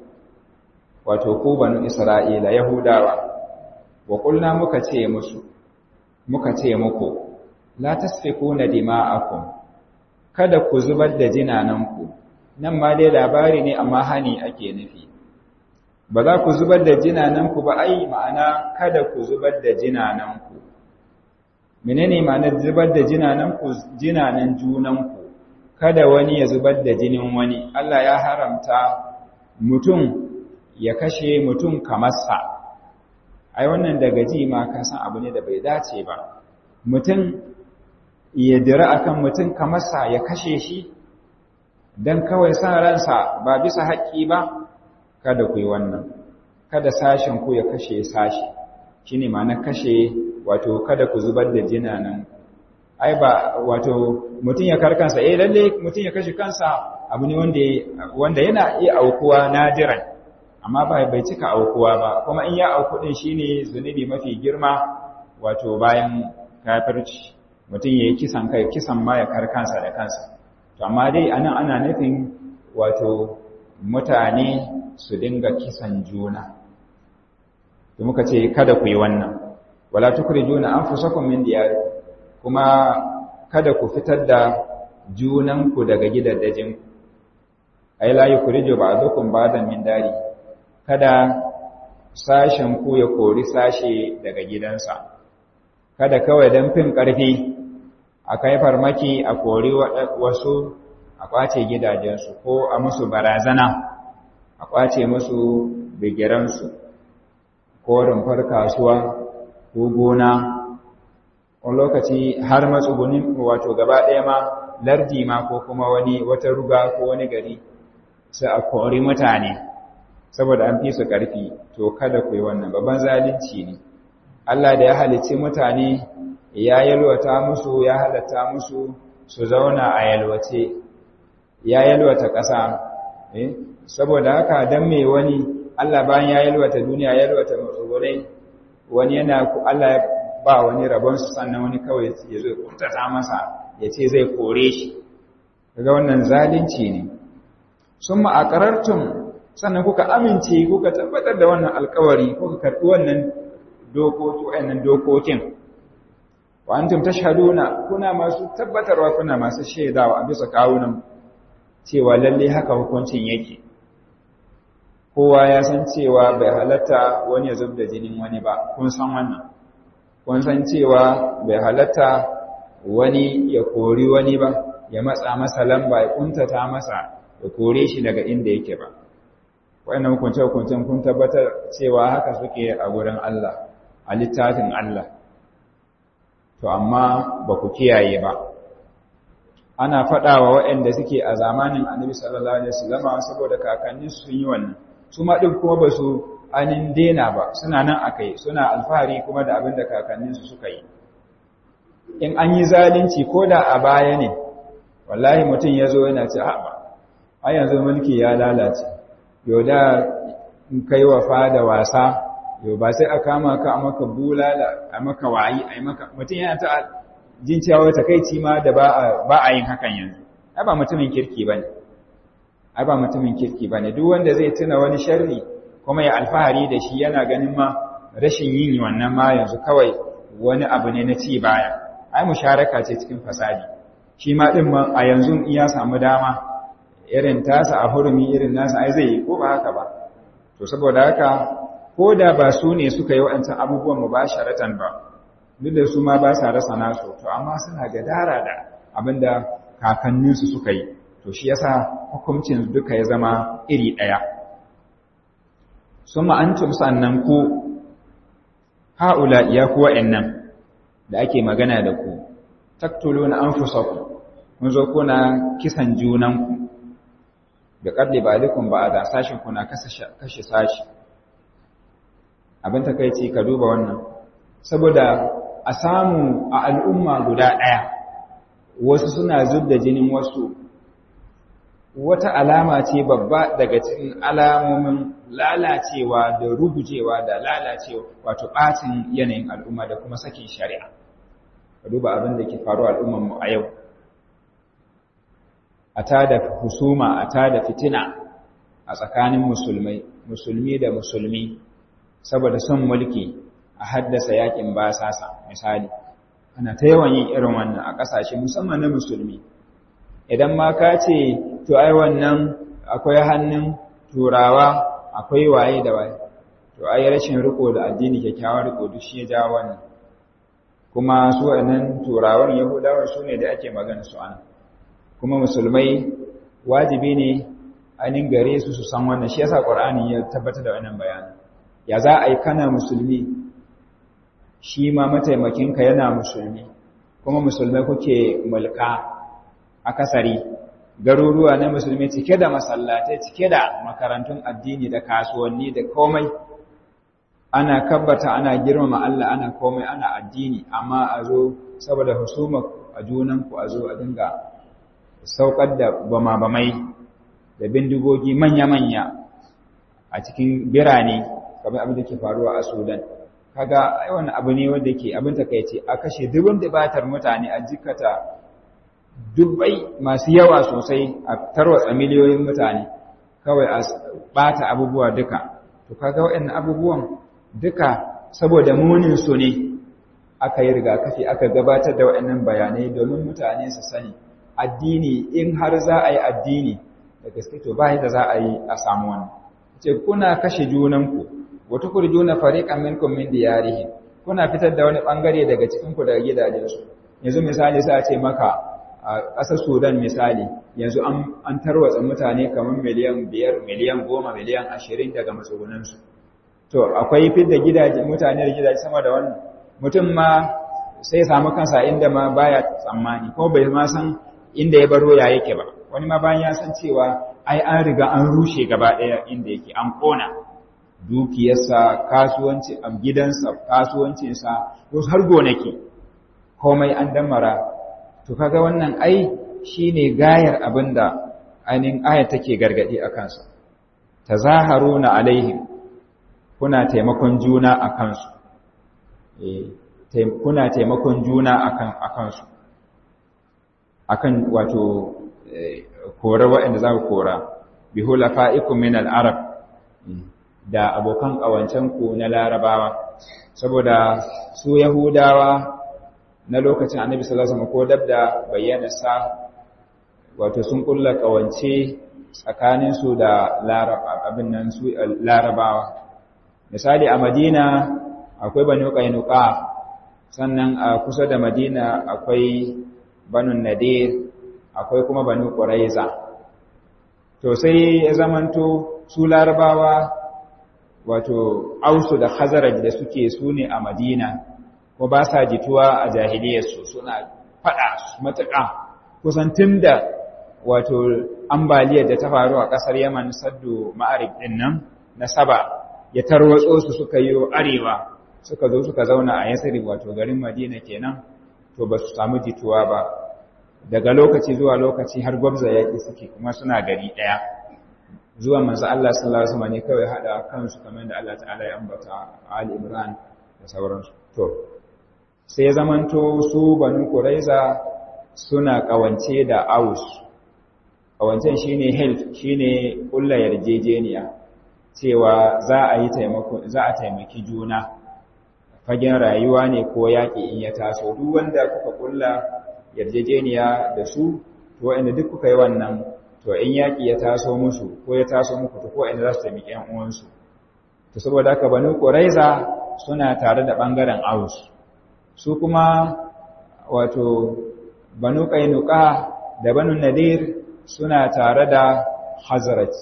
wato ku banu Isra'ila Yahudawa wa qulna muka ce musu muka ce muku la tasfikuna dima'akum kada ku zubar da jinananku nan ma dai labari ne amma hani ake nufi ba za ku zubar da jinananku ba ai ma'ana kada ku zubar da jinananku menene ma'anar zubar da jinananku jinanan junanku kada wani ya zubar da jinin wani Allah ya haramta mutum ya kashe mutum kamar sa ai wannan daga ji ma ka san abu ne da bai dace ba mutum ya dira akan mutum kamar sa ya kashe shi dan kawai san ransa ba bisa haƙƙi ba kada ku yi wannan kada sashen ku ya kashe sashi shine ma'ana kashe wato kada ku zubar da jinanan ai ba wato mutum ya karkansa eh lalle mutum ya kashe kansa abu ne wanda wanda yana iya aukuwa nadiran amma ba bai cika aukuwa ba kuma in ya auku din shine zunubi mafi girma wato bayan kafirci mutum yayi kisan kai kisan ma ya karkansa da kansa to amma dai anan ana nufin wato mutane su dinga kisan juna to muka ce kada ku yi wannan wala tukrijuna anfusakum min diyarikum kuma kada ku fitar da junanku daga gidaddajinku ai la yukhriju ba'dukum ba'dan min dari kada sashen ku ya kori sashe daga gidansa kada kawai dan fin karfi a kai farmaki a kori wasu a kwace gidajensu ko a musu barazana a kwace musu bigiransu ko rumfar kasuwa ko gona wani lokaci har matsugunin wato gaba ɗaya ma lardi ma ko kuma wani wata ruga ko wani gari sai a kori mutane saboda an fi su ƙarfi to kada ku yi wannan babban zalunci ne Allah da ya halicci mutane ya yalwata musu ya halatta musu su zauna a yalwace ya yalwata ƙasa eh saboda haka dan me wani Allah bayan ya yalwata duniya ya yalwata matsugunai wani yana Allah ya ba wani rabon su sannan wani kawai ya zo kuntata masa ya ce zai kore shi daga wannan zalunci ne sun ma'akarartun sannan kuka amince kuka tabbatar da wannan alkawari kuka karɓi wannan dokokin wa antum tashhaduna kuna masu tabbatarwa kuna masu shaidawa a bisa kawunan cewa lalle haka hukuncin yake kowa ya san cewa bai halatta wani ya zub da jinin wani ba kun san wannan kun san cewa bai halatta wani ya kori wani ba ya matsa masa lamba ya kuntata masa ya kore shi daga inda yake ba wannan hukunce hukuncen kun tabbatar cewa haka suke a gurin Allah a littafin Allah to amma ba ku kiyaye ba ana faɗawa waɗanda suke a zamanin annabi sallallahu alaihi wasallam saboda kakanni sun yi wannan su ma din kuma ba su anin dena ba suna nan akai suna alfahari kuma da abin da kakanninsu suka yi in an yi zalunci ko da a baya ne wallahi mutum ya zo yana ce haɓa a yanzu mulki ya lalace yau da in kai wa fada wasa yau ba sai a kama ka a maka bulala a maka wayi a maka mutum yana ta jin cewa takaici ma da ba a yin hakan yanzu ai ba mutumin kirki bane ai ba mutumin kirki bane duk wanda zai tuna wani sharri kuma ya alfahari da shi yana ganin ma rashin yin wannan ma yanzu kawai wani abu ne na ci baya ai musharaka ce cikin fasadi shi ma din ma a yanzu in ya samu dama irin tasa a hurumi irin nasa ai zai yi ko ba haka ba to saboda haka ko da ba su ne suka yi waɗancan abubuwan mubasharatan ba duk da su ma ba sa rasa nasu to amma suna gadara da abinda kakanninsu suka yi to shi yasa hukuncin duka ya zama iri ɗaya summa antum sannan ku haula ya ku wa'annan da ake magana da ku taktuluna anfusakum mun zo kuna kisan junanku da qadli balikum ba'da sashin kuna kashe sashi abin takeici ka duba wannan saboda a samu a al'umma guda ɗaya wasu suna zubda jinin wasu wata alama ce babba daga cikin alamomin lalacewa da rugujewa da lalacewa wato ɓacin yanayin al'umma da kuma sakin shari'a ka duba abin da ke faru al'ummanmu a yau a tada husuma a tada fitina a tsakanin musulmai musulmi da musulmi saboda son mulki a haddasa yakin basasa misali ana ta yawan yin irin wannan a ƙasashe musamman na musulmi idan ma ka ce to ai wannan akwai hannun turawa akwai waye da waye to ai rashin riko da addini kyakkyawar riko duk shi ya ja wannan kuma su wannan turawan yahudawa su ne da ake magana su ana kuma musulmai wajibi ne ainihin gare su su san wannan shi yasa qur'ani ya tabbatar da wannan bayani ya za a yi kana musulmi shi ma mataimakinka yana musulmi kuma musulmai kuke mulka akasari garuruwa na musulmi cike da masallatai cike da makarantun addini da kasuwanni da komai ana kabbata ana girmama Allah ana komai ana addini amma a zo saboda husuma a junanku a zo a dinga saukar da bama-bamai da bindigogi manya-manya a cikin birane kamar abin da ke faruwa a Sudan kaga ai wannan abu ne wanda yake abin takeice a kashe dubun dubatar mutane a jikata dubbai masu yawa sosai a tarwatsa miliyoyin mutane kawai a bata abubuwa duka to kaga waɗannan abubuwan duka saboda munin su ne aka yi rigakafi aka gabatar da waɗannan bayanai domin mutane su sani addini in har za a yi addini da gaske to ba da za a yi a samu wannan ce kuna kashe junanku wata kurjuna fariqan minkum min diyarihim kuna fitar da wani bangare daga cikin ku daga gidajensu yanzu misali sai a ce maka a ƙasar Sudan misali yanzu an tarwatsa mutane kamar miliyan biyar miliyan goma miliyan ashirin daga matsugunansu to akwai fidda gidaje mutane da gidaje sama da wannan mutum ma sai samu kansa inda ma baya tsammani ko bai ma san inda ya baro ya yake ba wani ma bayan ya san cewa ai an riga an rushe gaba ɗaya inda yake an ƙona dukiyarsa kasuwanci a gidansa kasuwancinsa wasu har gonaki komai an damara to kaga wannan ai shine gayar abinda ainihin ayat take gargadi a kansa tazaharuna alaihim kuna taimakon juna a kansu kuna taimakon juna akan akansu akan wato kora waɗanda za ku kora bi hulafa'ikum min al-arab da abokan ƙawancen ku na larabawa saboda su yahudawa na lokacin annabi sallallahu alaihi wasallam ko dab da bayyanarsa wato sun kulla ƙawance tsakanin su da abin nan su larabawa misali a madina akwai banu qainuqa sannan a kusa da madina akwai banu nadir akwai kuma banu quraiza to sai ya zamanto su larabawa wato ausu da khazaraj da suke su ne a madina ko ba sa jituwa a jahiliyarsu suna faɗa matuƙa kusan tun da wato ambaliyar da ta faru a ƙasar yaman saddu ma'arib ɗin nan na saba ya tarwatso su suka yi arewa suka zo suka zauna a yasiri wato garin madina kenan to ba su samu jituwa ba daga lokaci zuwa lokaci har gwabza yaƙi suke kuma suna gari ɗaya zuwa manzo Allah sallallahu alaihi wasallam ne kawai hada kansu kamar da Allah ta'ala ya ambata Ali Imran da sauransu to sai ya zamanto su banu Quraiza suna kawance da Aus kawancen shine health shine kullu yarjejeniya cewa za a yi taimako za a taimaki juna fagen rayuwa ne ko yaƙi in ya taso duk wanda kuka kulla yarjejeniya da su to wanda duk kuka yi wannan to in yaƙi ya taso musu ko ya taso muku to ko inda za su taimaki ƴan uwansu to saboda haka banu quraiza suna tare da bangaren aus su kuma wato banu qainuqa da banu nadir suna tare da hazrat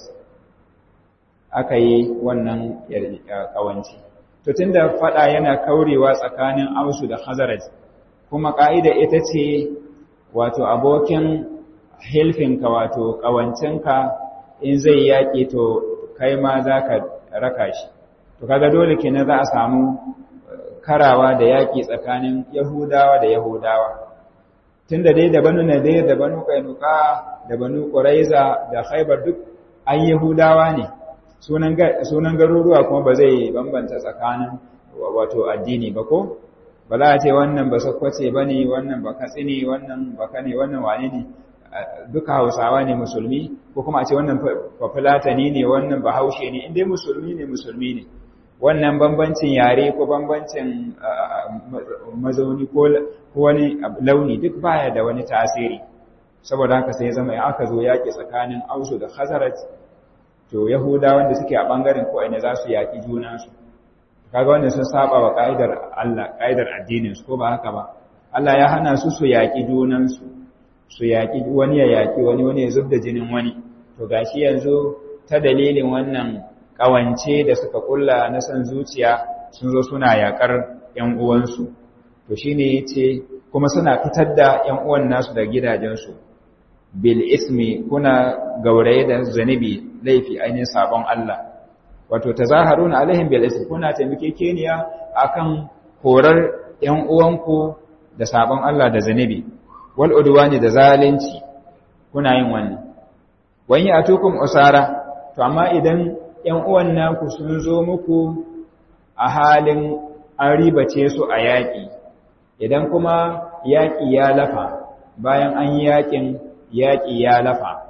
aka yi wannan kawanci to tunda fada yana kaurewa tsakanin ausu da hazrat kuma ka'ida ita ce wato abokin hilfinka wato ƙawancinka in zai yaƙi to kai ma za ka raka shi to kaga dole kenan za a samu karawa da yaƙi tsakanin yahudawa da yahudawa tun da dai da banu nadir da banu kainuka da banu ƙuraiza da haibar duk an yahudawa ne sunan garuruwa kuma ba zai bambanta tsakanin wato addini ba ko ba za a ce wannan ba sakwace ba ne wannan ba katsi ne wannan ba kane wannan wane ne duka hausawa ne musulmi ko kuma a ce wannan bafulatani ne wannan bahaushe ne inda musulmi ne musulmi ne wannan bambancin yare ko bambancin mazauni ko wani launi duk baya da wani tasiri saboda haka sai zama ya aka zo yaƙi tsakanin ausu da khazaraj to yahuda wanda suke a ɓangaren ko ina za su yaƙi junansu kaga wanda sun saba wa ƙa'idar Allah ƙa'idar addinin su ko ba haka ba Allah ya hana su su yaƙi junansu su yaƙi wani ya yaƙi wani wani ya zubda jinin wani to gashi yanzu ta dalilin wannan ƙawance da suka kulla na san zuciya sun zo suna yaƙar ƴan uwansu to shine yace kuma suna fitar da ƴan uwan nasu da gidajensu bil ismi kuna gauraye da zanibi laifi ainihin sabon Allah wato tazaharuna alaihim bil ismi kuna taimakekeniya akan horar ƴan uwanku da sabon Allah da zanibi wal udwani da zalunci kuna yin wannan wani atukum usara to amma idan ƴan uwan naku sun zo muku a halin an ribace su a yaƙi idan kuma yaƙi ya lafa bayan an yi yaƙin yaƙi ya lafa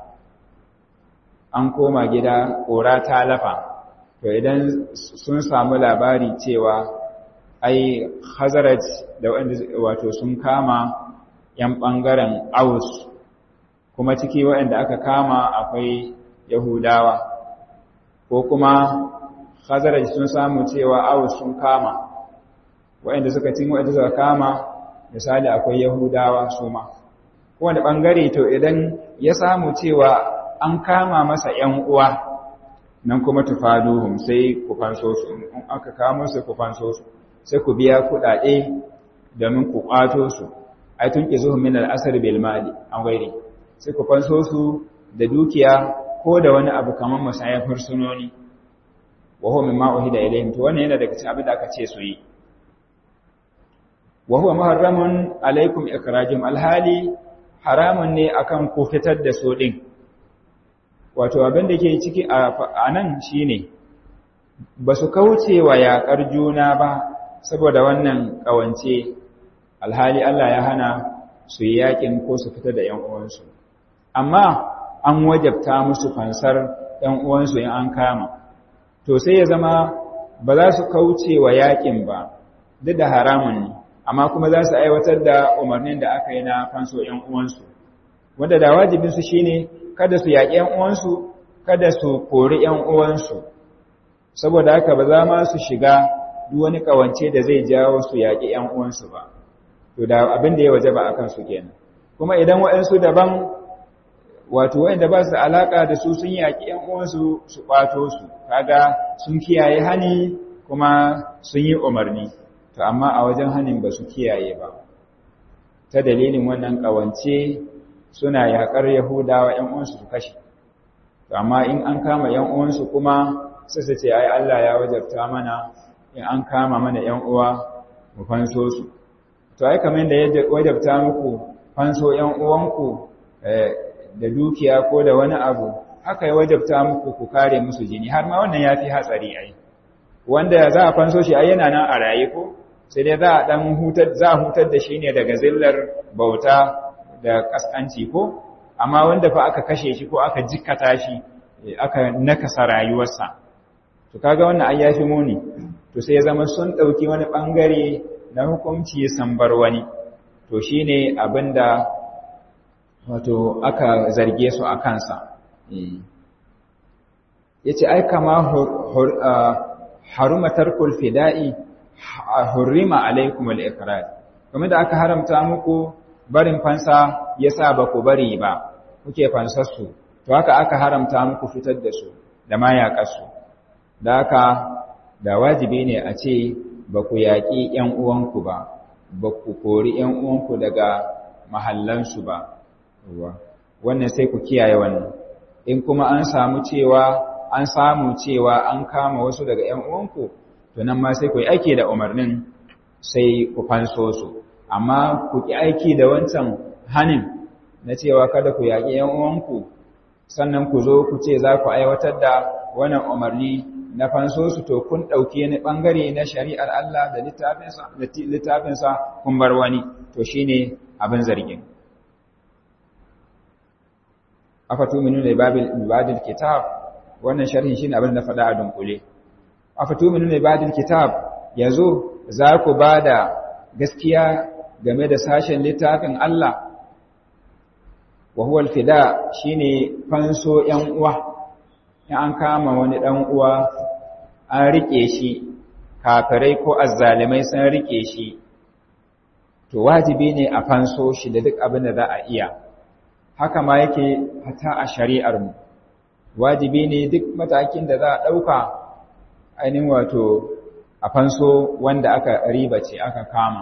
an koma gida ƙora ta lafa to idan sun samu labari cewa ai Khazraj da wanda wato sun kama yan bangaren Aus kuma ciki waɗanda aka kama akwai Yahudawa ko kuma Khazraj sun samu cewa Aus sun kama waɗanda suka cin waɗanda suka kama misali akwai Yahudawa su ma kowane bangare to idan ya samu cewa an kama masa ‘yan uwa nan kuma tufaduhum sai ku fanso su in aka kamo su ku fanso su sai ku biya kuɗaɗe domin ku ƙwato su ai tun ƙizuhun min al'asar bilmali an gairi sai ku fanso su da dukiya ko da wani abu kamar musayar fursunoni wa huwa mimma uhida ilayhim to wannan yana daga cikin abin da aka ce su yi wa huwa muharramun alaikum ikrajum alhali haramun ne akan ku fitar da su din wato abin da ke ciki a nan shine ba su kauce wa yaƙar juna ba saboda wannan ƙawance alhali Allah ya hana su yi yaƙin ko su fita da ‘yan uwansu amma an wajabta musu fansar ‘yan uwansu in an kama to sai ya zama ba za su kauce wa yaƙin ba duk da haramun ne amma kuma za su aiwatar da umarnin da aka yi na fanso ‘yan uwansu wanda da wajibinsu shine kada su yaƙi ‘yan uwansu kada su kori ‘yan uwansu saboda haka ba za ma su shiga duk wani ƙawance da zai jawo su yaƙi ‘yan uwansu ba to da abin da ya waje ba a kansu kenan kuma idan waɗansu daban wato waɗanda ba su alaƙa da su sun yaƙi ‘yan uwansu su ƙwato su kaga sun kiyaye hani kuma sun yi umarni to amma a wajen hanin ba su kiyaye ba ta dalilin wannan ƙawance suna yaƙar yahudawa ‘yan uwansu su kashe to amma in an kama ‘yan uwansu kuma sai su ce ai Allah ya wajabta mana in an kama mana ‘yan uwa mu fanso su to ai kamar da ya wajabta muku fanso ‘yan uwanku da dukiya ko da wani abu haka ya wajabta muku ku kare musu jini har ma wannan ya fi hatsari ai wanda za a fanso shi ai yana nan a raye ko sai dai za a dan hutar za a hutar da shi ne daga zillar bauta da kaskanci ko amma wanda fa aka kashe shi ko aka jikkata shi aka nakasa rayuwarsa to kaga wannan ai yafi muni to sai ya zama sun dauki wani bangare na hukunci sambar wani to shine abinda wato aka zarge su a kansa yace ai kama haruma tarkul fida'i hurrima alaikum al-iqrar kuma da aka haramta muku barin fansa yasa ba ku bari ba kuke fansar su to haka aka haramta muku fitar da su da ma yaƙarsu da haka da wajibi ne a ce ba ku yaƙi ‘yan uwanku ba ba ku kori ‘yan uwanku daga mahallansu ba wannan sai ku kiyaye wannan in kuma an samu cewa an samu cewa an kama wasu daga ‘yan uwanku to nan ma sai ku yi aiki da umarnin sai ku fanso su amma ku ki aiki da wancan hanin na cewa kada ku yaƙi ‘yan uwanku sannan ku zo ku ce za ku aiwatar da wannan umarni na fanso su to kun ɗauki ni ɓangare na shari'ar Allah da littafinsa kun bar wani to shi ne abin zargin. Afatu minu ne babin kitab wannan sharhin shi ne abin da faɗa a dunkule. Afatu minu ne babin kitab ya zo za ku ba da gaskiya game da sashen littafin Allah wa huwa alfida shine fanso ‘yan uwa’ in an kama wani ɗan uwa an riƙe shi kafirai ko azzalimai sun riƙe shi to wajibi ne a fanso shi da duk abin da za a iya haka ma yake hata a shari'ar mu wajibi ne duk matakin da za a ɗauka ainihin wato a fanso wanda aka ribace aka kama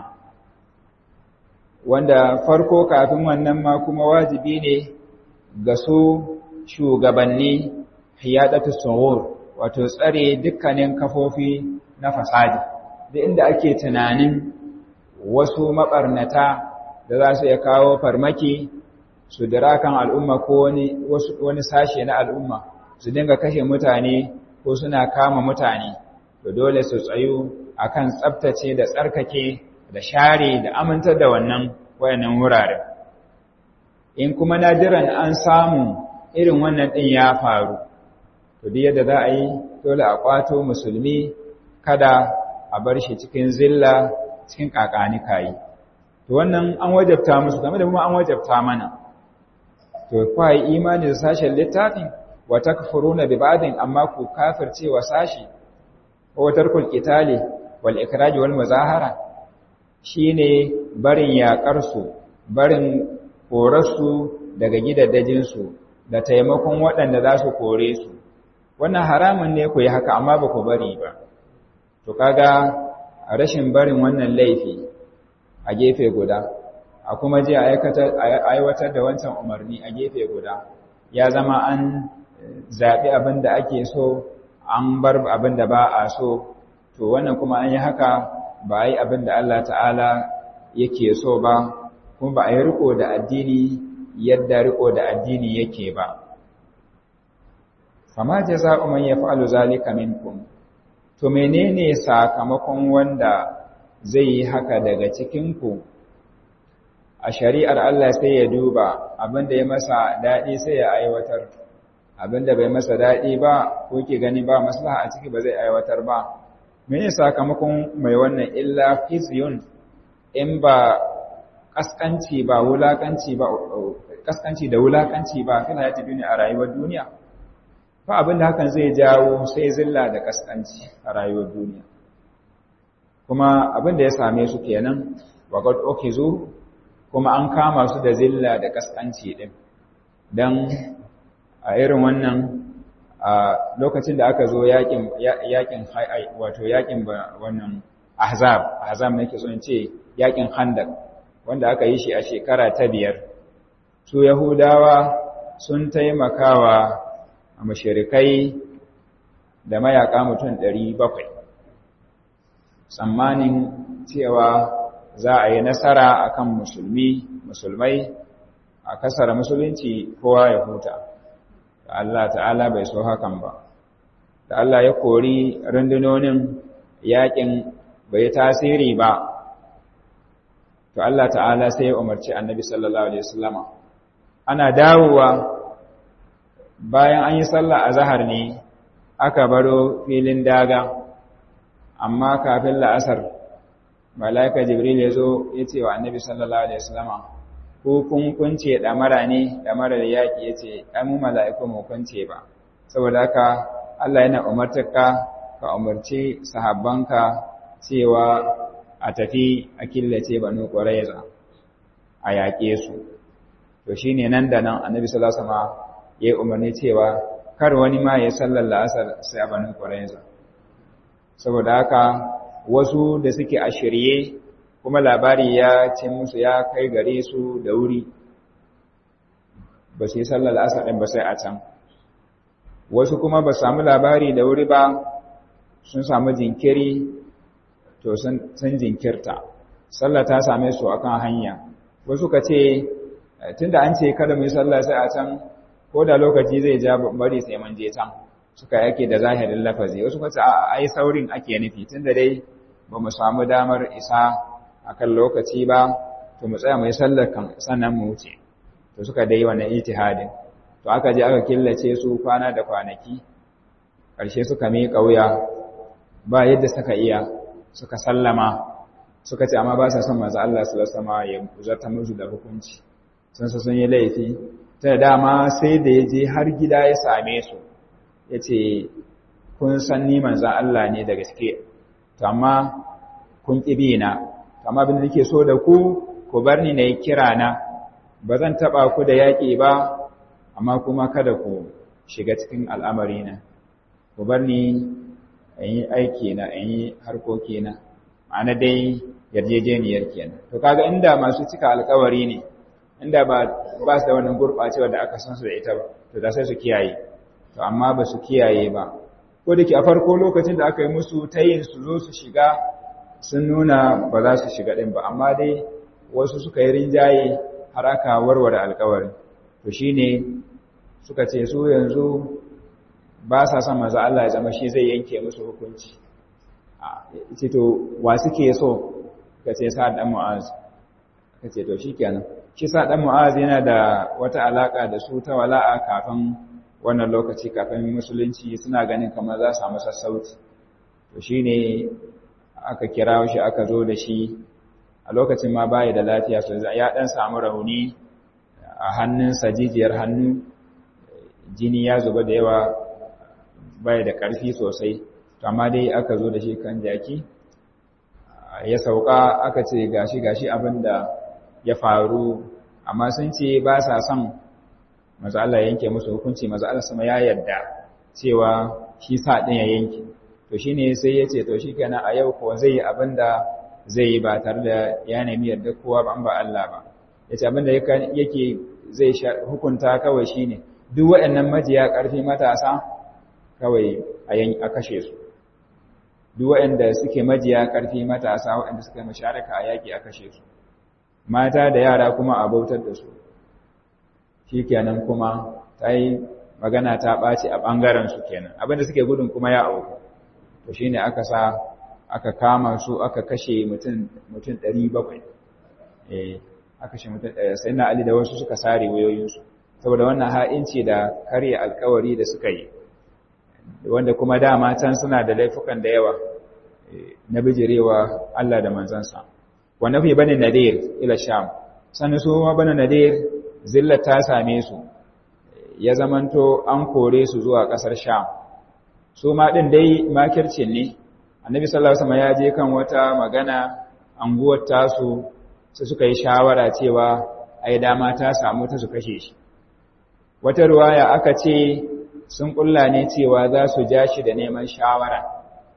wanda farko kafin wannan ma kuma wajibi ne ga su shugabanni hiyadatu suwur wato tsare dukkanin kafofi na fasadi da inda ake tunanin wasu mabarnata da za su iya kawo farmaki su dira kan al'umma ko wani wani sashe na al'umma su dinga kashe mutane ko suna kama mutane to dole su tsayu akan tsaftace da tsarkake da share da amintar da wannan wayannan wuraren in kuma nadiran an samu irin wannan din ya faru to duk yadda za a yi dole a kwato musulmi kada a bar shi cikin zilla cikin kakani kayi to wannan an wajabta musu game da kuma an wajabta mana to kwai imani da sashen littafin wa takfuruna bi ba'din amma ku kafirce wa sashi wa tarkul qitali wal ikraj wal muzahara shine barin yakar su barin korarsu daga gidaddajin su da taimakon waɗanda za su kore su wannan haramun ne ku yi haka amma ba ku bari ba to kaga rashin barin wannan laifi a gefe guda a kuma je aiwatar da wancan umarni a gefe guda ya zama an zaɓi abin da ake so an bar abin da ba a so to wannan kuma an yi haka ba a yi abin da Allah ta'ala yake so ba kuma ba a yi riko da addini yadda riko da addini yake ba fama jaza'u man yaf'alu zalika minkum to menene sakamakon wanda zai yi haka daga cikin ku a shari'ar Allah sai ya duba abinda ya masa dadi sai ya aiwatar abinda bai masa dadi ba ko ke gani ba maslaha a ciki ba zai aiwatar ba menene sakamakon mai wannan illa khizyun in ba kaskanci ba wulakanci ba kaskanci da wulakanci ba kana ya tafi ne a rayuwar duniya fa abinda hakan zai jawo sai zilla da kaskanci a rayuwar duniya kuma abinda ya same su kenan wa qad ukizu kuma an kama su da zilla da kaskanci din dan a irin wannan a lokacin da aka zo yakin yakin wato yakin wannan ahzab ahzab ne ke so in ce yakin khandaq wanda aka yi shi a shekara ta biyar su yahudawa sun taimakawa a mashirikai da mayaka mutum ɗari bakwai tsammanin cewa za a yi nasara akan musulmi musulmai a kasar musulunci kowa ya huta da Allah ta'ala bai so hakan ba da Allah ya kori rundunonin yakin bai tasiri ba to Allah ta'ala sai ya umarci annabi sallallahu alaihi wasallama ana dawowa bayan an yi sallah a zahar ne aka baro filin daga amma kafin la'asar malaika jibril ya zo ya ce wa annabi sallallahu alaihi wasallama ko kun kunce damara ne damarar yaƙi ya ce ai mu mala'iku mu kunce ba saboda haka Allah yana umartarka ka umarci sahabbanka cewa a tafi a killace banu qurayza a yaƙe su to shine nan da nan annabi sallallahu alaihi wasallam ya umarni cewa kar wani ma ya sallar la'asar sai a banu qurayza saboda haka wasu da suke a shirye kuma labari ya ce musu ya kai gare su da wuri ba su yi sallar la'asar ɗin ba sai a can wasu kuma ba samu labari da wuri ba sun samu jinkiri to sun jinkirta sallah ta same su akan hanya wasu ka ce tunda an ce kada mu yi sallah sai a can ko da lokaci zai ja bari sai mun je can suka yake da zahirin lafazi wasu ka ce a ai saurin ake nufi tunda dai ba mu samu damar isa akan lokaci ba to mu tsaya mu yi sallar kan sannan mu wuce to suka dai wannan ijtihadin to aka je aka killace su kwana da kwanaki ƙarshe suka miƙa wuya ba yadda suka iya suka sallama suka ce amma ba sa son manzo Allah sallallahu alaihi wasallam ya zarta musu da hukunci sun sun yi laifi ta dama sai da ya je har gida ya same su yace kun san ni manzo Allah ne da gaske to amma kun kibi na amma abin da nake so da ku ku bar ni nayi kira na ba zan taba ku da yaki ba amma kuma kada ku shiga cikin al'amari na ku bar ni in yi aiki na in yi harkoki na ma'ana dai yarjejeniyar kenan to kaga inda masu cika alkawari ne inda ba ba su da wannan gurɓacewa da aka san su da ita ba to da sai su kiyaye to amma ba su kiyaye ba ko da ke a farko lokacin da aka yi musu tayin su zo su shiga sun nuna ba za su shiga ɗin ba amma dai wasu suka yi rinjaye har aka warware alkawarin to shine suka ce su yanzu ba sa son maza Allah ya zama shi zai yanke musu hukunci ce to wa suke so ka ce sa dan mu'az ka ce to shikenan shi sa dan mu'az yana da wata alaka da su ta wala'a kafin wannan lokaci kafin musulunci suna ganin kamar za su samu sassauci to shine aka kira shi aka zo da shi a lokacin ma baya da lafiya sosai ya dan samu rauni a hannunsa jijiyar hannu jini ya zuba da yawa baya da ƙarfi sosai amma dai aka zo da shi kan jaki ya sauka aka ce gashi gashi abinda ya faru amma sun ce ba sa son maza Allah yanke musu hukunci maza Allah sama ya yarda cewa shi sa ɗin ya yanke to shine sai ya ce to shi kenan a yau kuwa zai yi abinda zai yi ba tare da ya nemi yarda kowa ba an ba Allah ba ya ce abinda yake zai hukunta kawai shine duk waɗannan majiya ƙarfi matasa kawai a kashe su duk waɗanda suke majiya ƙarfi matasa waɗanda suka masharaka a yaƙi a kashe su mata da yara kuma a bautar da su shi kenan kuma ta yi magana ta ɓaci a ɓangaren su kenan abinda suke gudun kuma ya auku to shi ne aka sa aka kama su aka kashe mutum ɗari bakwai aka kashe mutum ɗaya sai na ali da wasu suka sare wayoyinsu saboda wannan ha'inci da karya alkawari da suka yi wanda kuma dama can suna da laifukan da yawa na bijirewa Allah da manzansa wanda fi bane nadir ila sham sannan su ma bane nadir zillar ta same su ya zamanto an kore su zuwa kasar sham su ma din dai makircin ne annabi sallallahu alaihi wasallam ya je kan wata magana anguwar tasu sai suka yi shawara cewa ai dama ta samu ta su kashe shi wata ruwaya aka ce sun kulla ne cewa za su ja shi da neman shawara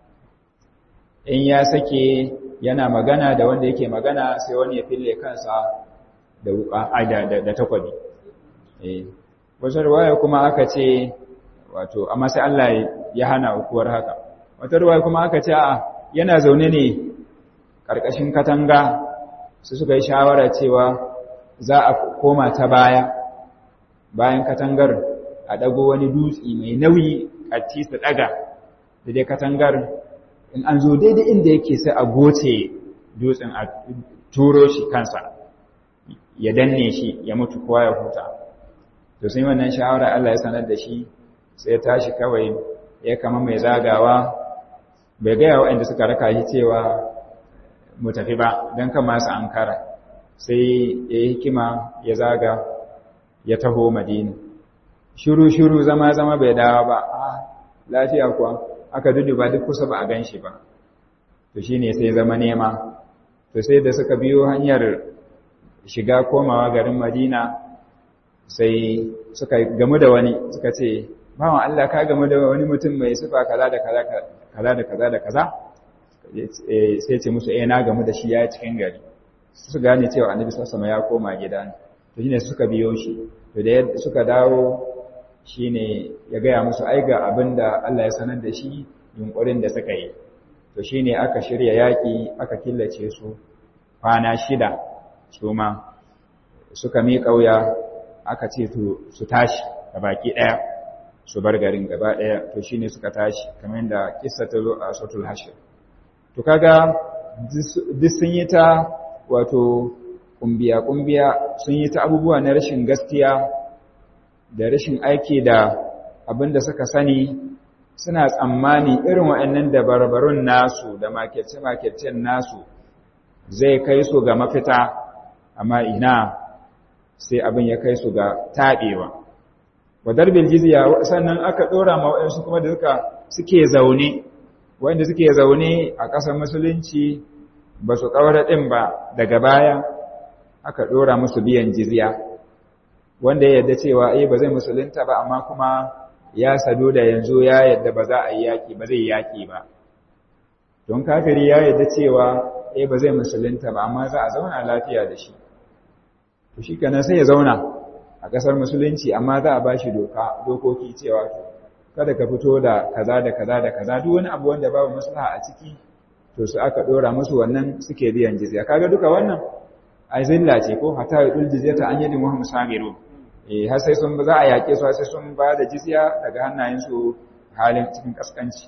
in ya sake yana magana da wanda yake magana sai wani ya fille kansa da wuka da, da, takwabi eh wata ruwaya kuma aka ce wato amma sai Allah ya hana ukuwar haka wata ruwaya kuma aka ce a yana zaune ne karkashin katanga su suka yi shawara cewa za a koma ta baya bayan katangar a ɗago wani dutse mai nauyi a tisa ɗaga da dai katangar in an zo daidai inda yake sai a goce dutsen a turo shi kansa ya danne shi ya mutu kowa ya huta to sai wannan shawara Allah ya sanar da shi sai tashi kawai ya kama mai zagawa bai gaya waɗanda suka raka shi cewa mu tafi ba don kan masu ankara sai ya yi hikima ya zaga ya taho madina shiru-shiru zama-zama bai dawo ba a lafiya kuwa aka ba duk kusa ba a gan shi ba to shi ne sai zama nema to sai da suka biyo hanyar shiga komawa garin madina sai suka gamu da wani suka ce bawan Allah ka gamu da wani mutum mai sifa kaza da kaza kaza da kaza da kaza sai ce musu eh na gamu da shi ya cikin gari su gane cewa annabi sallallahu alaihi ya koma gida to shine suka biyo shi to da suka dawo shine ya gaya musu ai ga abinda Allah ya sanar da shi yunkurin da suka yi to shine aka shirya yaki aka killace su kwana shida su ma suka mi kauya aka ce to su tashi ga baki daya su bar garin gaba daya to shine suka tashi kamar da kissa ta zo a suratul hashr to kaga duk sun yi ta wato kumbiya kumbiya sun yi ta abubuwa na rashin gaskiya da rashin aiki da abin da suka sani suna tsammani irin waɗannan dabarbarun nasu da makirce-makircen nasu zai kai su ga mafita amma ina sai abin ya kai su ga taɓewa wadar biljiziya sannan aka ɗora ma waɗansu kuma da suka suke zaune waɗanda suke zaune a ƙasar musulunci ba su ƙaura ɗin ba daga baya aka ɗora musu biyan jizya wanda ya yadda cewa ai ba zai musulunta ba amma kuma ya sado da yanzu ya yadda ba za a yi yaƙi ba zai yaƙi ba don kafiri ya yadda cewa ai ba zai musulunta ba amma za a zauna lafiya da shi to shi kenan sai ya zauna a ƙasar musulunci amma za a ba shi doka dokoki cewa kada ka fito da kaza da kaza da kaza duk wani abu wanda babu maslaha a ciki to su aka ɗora musu wannan suke biyan jizya kaga duka wannan ai zilla ce ko hatta yudul jizyata an yadin wahum sagiru eh har sai sun za a yake su sai sun ba da jizya daga hannayen su halin cikin kaskanci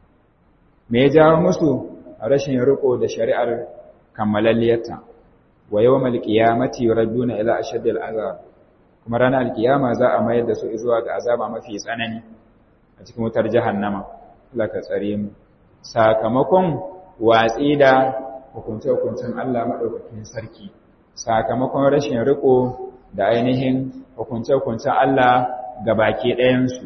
me ya jawo musu rashin riko da shari'ar kammalalliyarta wa yawmal qiyamati yuradduna ila ashaddil azab kuma ranar alkiyama za a mayar da su zuwa ga azaba mafi tsanani a cikin wutar jahannama Allah ka tsare mu sakamakon watsi da hukunce-hukuncen Allah maɗaukakin sarki sakamakon rashin riko da ainihin hukunce-hukuncen Allah ga baki ɗayansu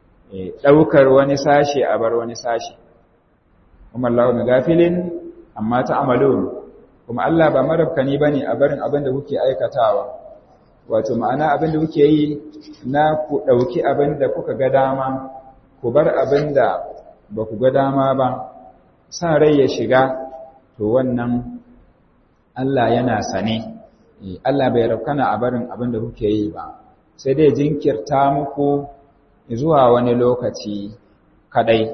ɗaukar wani sashe a bar wani sashe kuma Allah mai gafilin amma ta amalon kuma Allah ba marabkani ba ne a barin abin da kuke aikatawa wato ma'ana abin da kuke yi na ku ɗauki abin da kuka ga dama ku bar abin da ba ku ga dama ba sa rai ya shiga to wannan Allah yana sane Allah bai rafkana a barin abin da kuke yi ba sai dai jinkirta muku zuwa wani lokaci kadai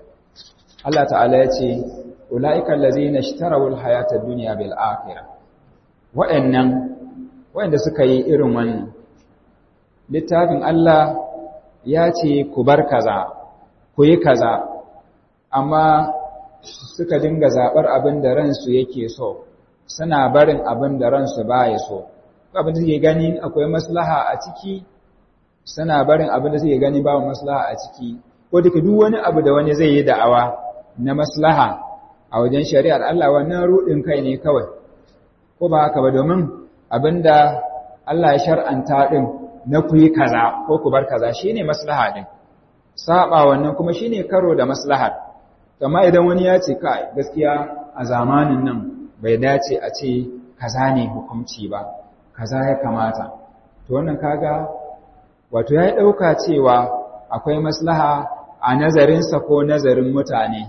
Allah ta'ala ya ce ulaika allazina ishtaraw alhayata ad-dunya bil akhirah wa'annan wa'anda suka yi irin wannan littafin Allah ya ce ku bar kaza ku yi kaza amma suka dinga zaɓar abin da ransu yake so suna barin abin da ransu baya so abin da suke gani akwai maslaha a ciki suna barin abin da suke gani babu maslaha a ciki ko duka duk wani abu da wani zai yi da'awa na maslaha a wajen shari'ar Allah wannan rudin kai ne kawai ko ba haka ba domin abinda Allah ya shar'anta din na ku yi kaza ko ku bar kaza shine maslaha din saba wannan kuma shine karo da maslahar amma idan wani ya ce kai gaskiya a zamanin nan bai dace a ce kaza ne hukunci ba kaza ya kamata to wannan kaga wato ya dauka cewa akwai maslaha a nazarinsa ko nazarin mutane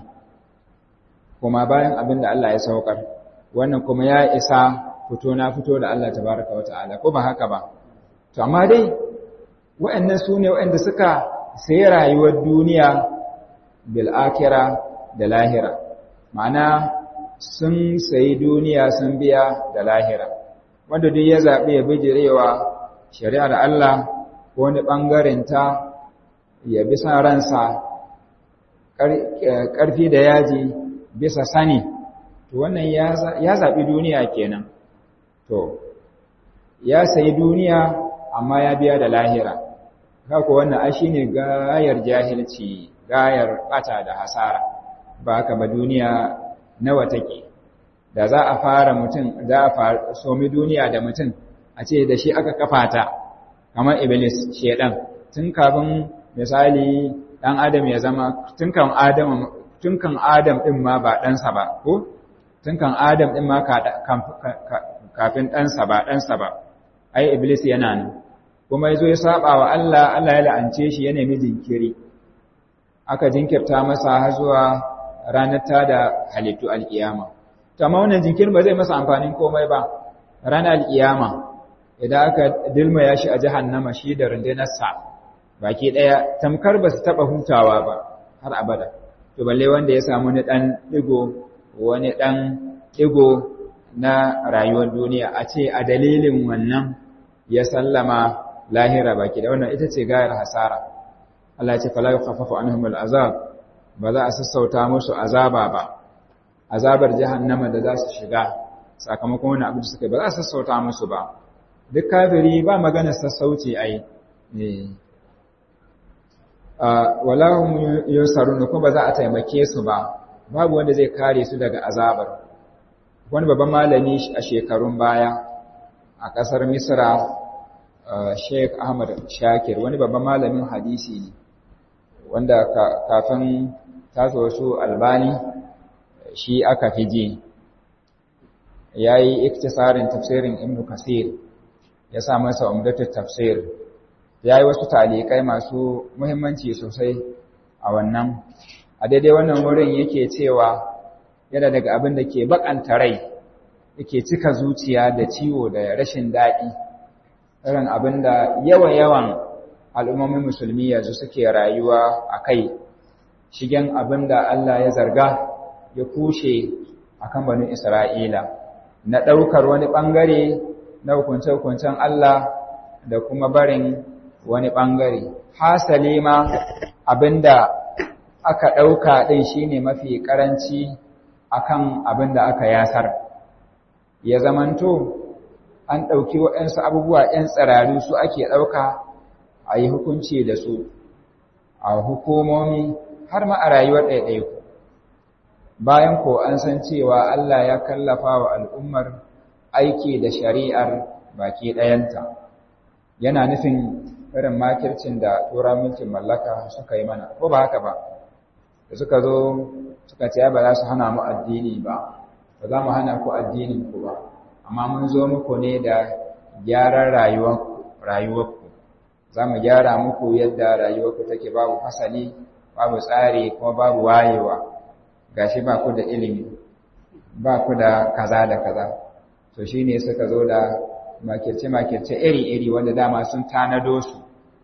kuma bayan abin da Allah ya saukar wannan kuma ya isa fito na fito da Allah tabaraka wata'ala ko ba haka ba to amma dai waɗannan su ne waɗanda suka sayi rayuwar duniya bil akira da lahira ma'ana sun sayi duniya sun biya da lahira wanda duk ya zaɓi ya bijirewa shari'ar Allah ko wani ɓangaren ta ya bi sa ransa ƙarfi da yaji bisa sani to wannan ya zaɓi duniya kenan to ya sayi duniya amma ya biya da lahira haka wannan a shi ne gayar jahilci gayar ɓata da hasara ba ka ba duniya nawa take da za a fara mutum za a somi duniya da mutum a ce da shi aka kafa ta kamar iblis shedan tun kafin misali dan adam ya zama tun kan adam tun kan adam din ma ba ɗansa ba ko tun kan adam din ma kafin ɗansa ba ɗansa ba ai iblis yana nan kuma yazo ya saba wa Allah Allah ya la'ance shi ya nemi jinkiri aka jinkirta masa har zuwa ranar ta da halittu alkiyama to amma wannan jinkirin ba zai masa amfanin komai ba ranar alkiyama idan aka dilmaya shi a jahannama shi da rundunarsa baki daya tamkar ba su taba hutawa ba har abada to balle wanda ya samu ni dan digo wani dan digo na rayuwar duniya a ce a dalilin wannan ya sallama lahira baki da wannan ita ce gayar hasara Allah ya ce fala yukhaffafu anhum al'azab ba za a sassauta musu azaba ba azabar jahannama da za su shiga sakamakon wani abu da suka ba za a sassauta musu ba duk kafiri ba magana sassauci ai wala hum yusarun ko ba za a taimake su ba babu wanda zai kare su daga azabar wani babban malami a shekarun baya a kasar Misra Sheikh Ahmad Shakir wani babban malamin hadisi ne wanda kafin taso su albani shi aka fi ji ya yi iktisarin tafsirin ibn kasir ya sa masa umdatul tafsir ya yi wasu talikai masu muhimmanci sosai a wannan a daidai wannan wurin yake cewa yana daga abin da ke bakanta rai yake cika zuciya da ciwo da rashin daɗi irin abin da yawa-yawan al'ummomin musulmi yanzu suke rayuwa a kai shigen abin da Allah ya zarga ya kushe a kan banin Isra'ila na ɗaukar wani ɓangare na hukunce-hukuncen Allah da kuma barin wani ɓangare. Hasali ma abin da aka ɗauka ɗin shi ne mafi ƙaranci a kan abin da aka yasar. Ya zamanto, an ɗauki waɗansu abubuwa ‘yan tsirari su ake ɗauka a yi hukunci da su a hukumomi har ma a rayuwar ɗaiɗaiku bayan ko an san cewa Allah ya kallafa wa al'ummar aiki da shari'ar baki ɗayanta yana nufin irin makircin da tura mulkin mallaka suka yi mana ko ba haka ba da suka zo suka ce ba za su hana mu addini ba ba za mu hana ku addinin ku ba amma mun zo muku ne da gyaran rayuwarku za mu gyara muku yadda rayuwarku take babu fasali babu tsari kuma babu wayewa gashi ba ku da ilimi ba ku da kaza da kaza to shine suka zo da makirce-makirce iri-iri wanda dama sun tanado su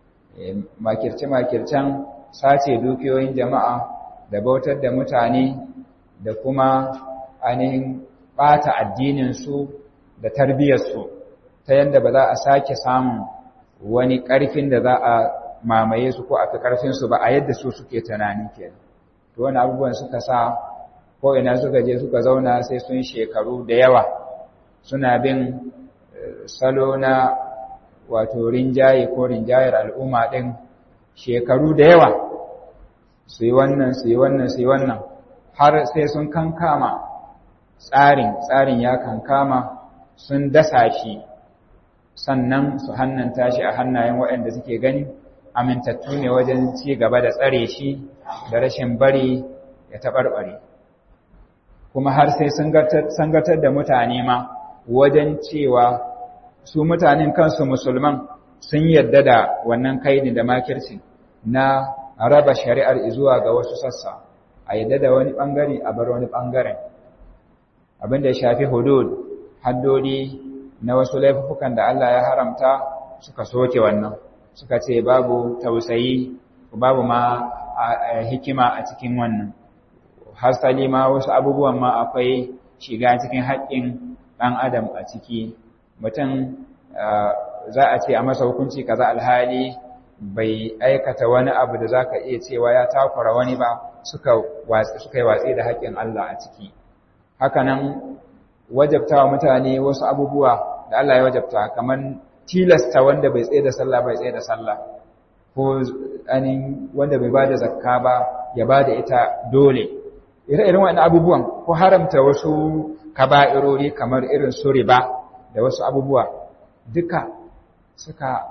makirce-makircen sace dukiyoyin jama'a da bautar da mutane da kuma ainihin ɓata addininsu da tarbiyyarsu ta yadda ba za a sake samun wani ƙarfin da za a mamaye su ko a fi ƙarfinsu ba a yadda su suke tunani ke to wani abubuwan suka sa ko ina suka je suka zauna sai sun shekaru da yawa suna bin salo na wato rinjaye ko rinjayar al'umma ɗin shekaru da yawa su yi wannan su yi wannan su yi wannan har sai sun kankama tsarin tsarin ya kankama sun dasa shi sannan su hannanta shi a hannayen waɗanda suke gani amintattu ne wajen ci gaba da tsare shi da rashin bari ya taɓarɓare kuma har sai sun gatar da mutane ma wajen cewa su mutanen kansu musulman sun yadda da wannan kaini da makirci na raba shari'ar zuwa ga wasu sassa a yadda da wani ɓangare a bar wani ɓangaren abin da ya shafi hudud haddodi na wasu laifukan da Allah ya haramta suka soke wannan suka ce babu tausayi babu ma hikima a cikin wannan hasali ma wasu abubuwan ma akwai shiga cikin haƙƙin ɗan adam a ciki mutum za a ce a masa hukunci kaza alhali bai aikata wani abu da za ka iya cewa ya takura wani ba suka yi watsi da haƙƙin Allah a ciki hakanan wajabta wa mutane wasu abubuwa da Allah ya wajabta kamar tilasta wanda bai tsaye da sallah bai tsaye da sallah ko anin wanda bai bada zakka ba ya bada ita dole ire-iren wannan abubuwan ko haramta wasu kaba'irori kamar irin su riba da wasu abubuwa duka suka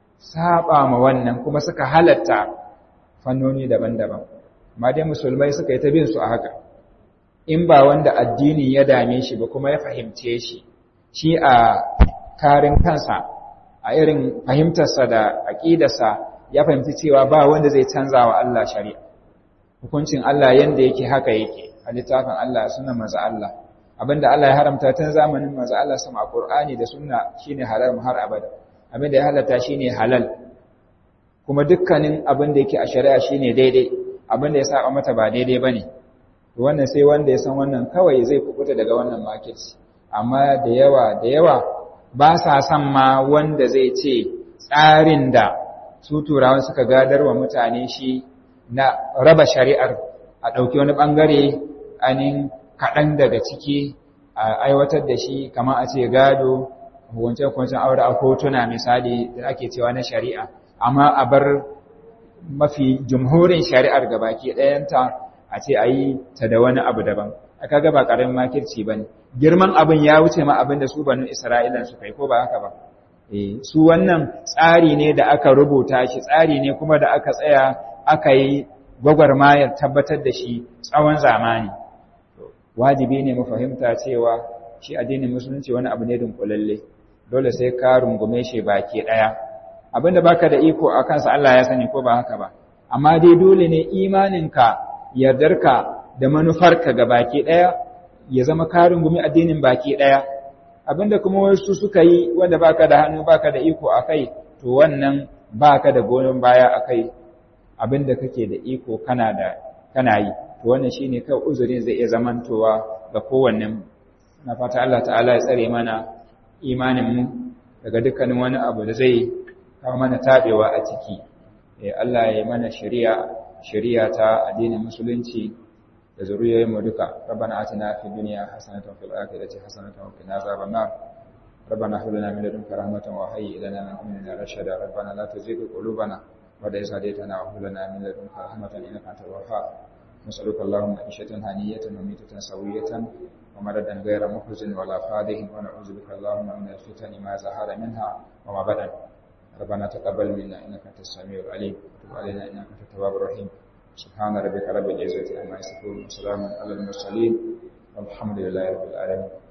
saba ma wannan kuma suka halatta fannoni daban-daban amma dai musulmai suka yi ta bin su a haka in ba wanda addini ya dame shi ba kuma ya fahimce shi shi a karin kansa a irin fahimtarsa da aƙidarsa ya fahimci cewa ba wanda zai canza wa Allah shari'a hukuncin Allah yanda yake haka yake a littafin Allah suna maza Allah abinda Allah ya haramta tun zamanin maza Allah sama a Qur'ani da sunna shine halal har abada abinda ya halatta shine halal kuma dukkanin abinda yake a shari'a shine daidai abinda ya saba mata ba daidai bane wannan sai wanda ya san wannan kawai zai kubuta daga wannan market amma da yawa da yawa ba sa son ma wanda zai ce tsarin da su turawan suka gadar wa mutane shi na raba shari'ar a ɗauki wani ɓangare anin kaɗan daga ciki a aiwatar da shi kama a ce gado hukunce-hukuncen aure a kotuna misali da ake cewa na shari'a amma a bar mafi jumhurin shari'ar gabaki ɗayanta a ce a yi ta da wani abu daban aka ga ba ƙaramin makirci ba ne girman abin ya wuce ma abin da su banu isra'ilan su kai ko ba haka ba su wannan tsari ne da aka rubuta shi tsari ne kuma da aka tsaya aka yi gwagwarmayar tabbatar da shi tsawon zamani wajibi ne mu fahimta cewa shi addinin musulunci wani abu ne dunkulalle dole sai ka rungume shi baki ɗaya abinda baka da iko a kansa Allah ya sani ko ba haka ba amma dai dole ne imaninka yardarka da manufarka ga baki ɗaya ya zama karin gumi addinin baki ɗaya abinda kuma wasu suka yi wanda baka da hannu baka da iko a kai to wannan baka da goyon baya a kai abinda kake da iko kana da kana yi to wannan shine kai uzurin zai iya zamantowa ga kowannen na fata Allah ta'ala ya tsare mana imanin mu daga dukkanin wani abu da zai kawo mana tabewa a ciki Allah ya yi mana shari'a shari'a ta addinin musulunci da zuriyoyin mu duka rabbana atina fid dunya hasanatan wa fil akhirati hasanatan wa qina azaban nar rabbana hab lana min ladunka rahmatan wa hayyi lana min amrina rashada rabbana la tuzigh qulubana ba'da idh hadaytana wa hab lana min ladunka rahmatan innaka antal wahhab نسألك اللهم عيشة هنية وميتة سوية ومردا غير محزن ولا فاده ونعوذ بك اللهم من الفتن ما ظهر منها وما بدن ربنا تقبل منا إنك أنت السميع العليم وتب علينا إنك أنت التواب الرحيم سبحان ربك رب العزة عما يصفون وسلام على المرسلين والحمد لله رب العالمين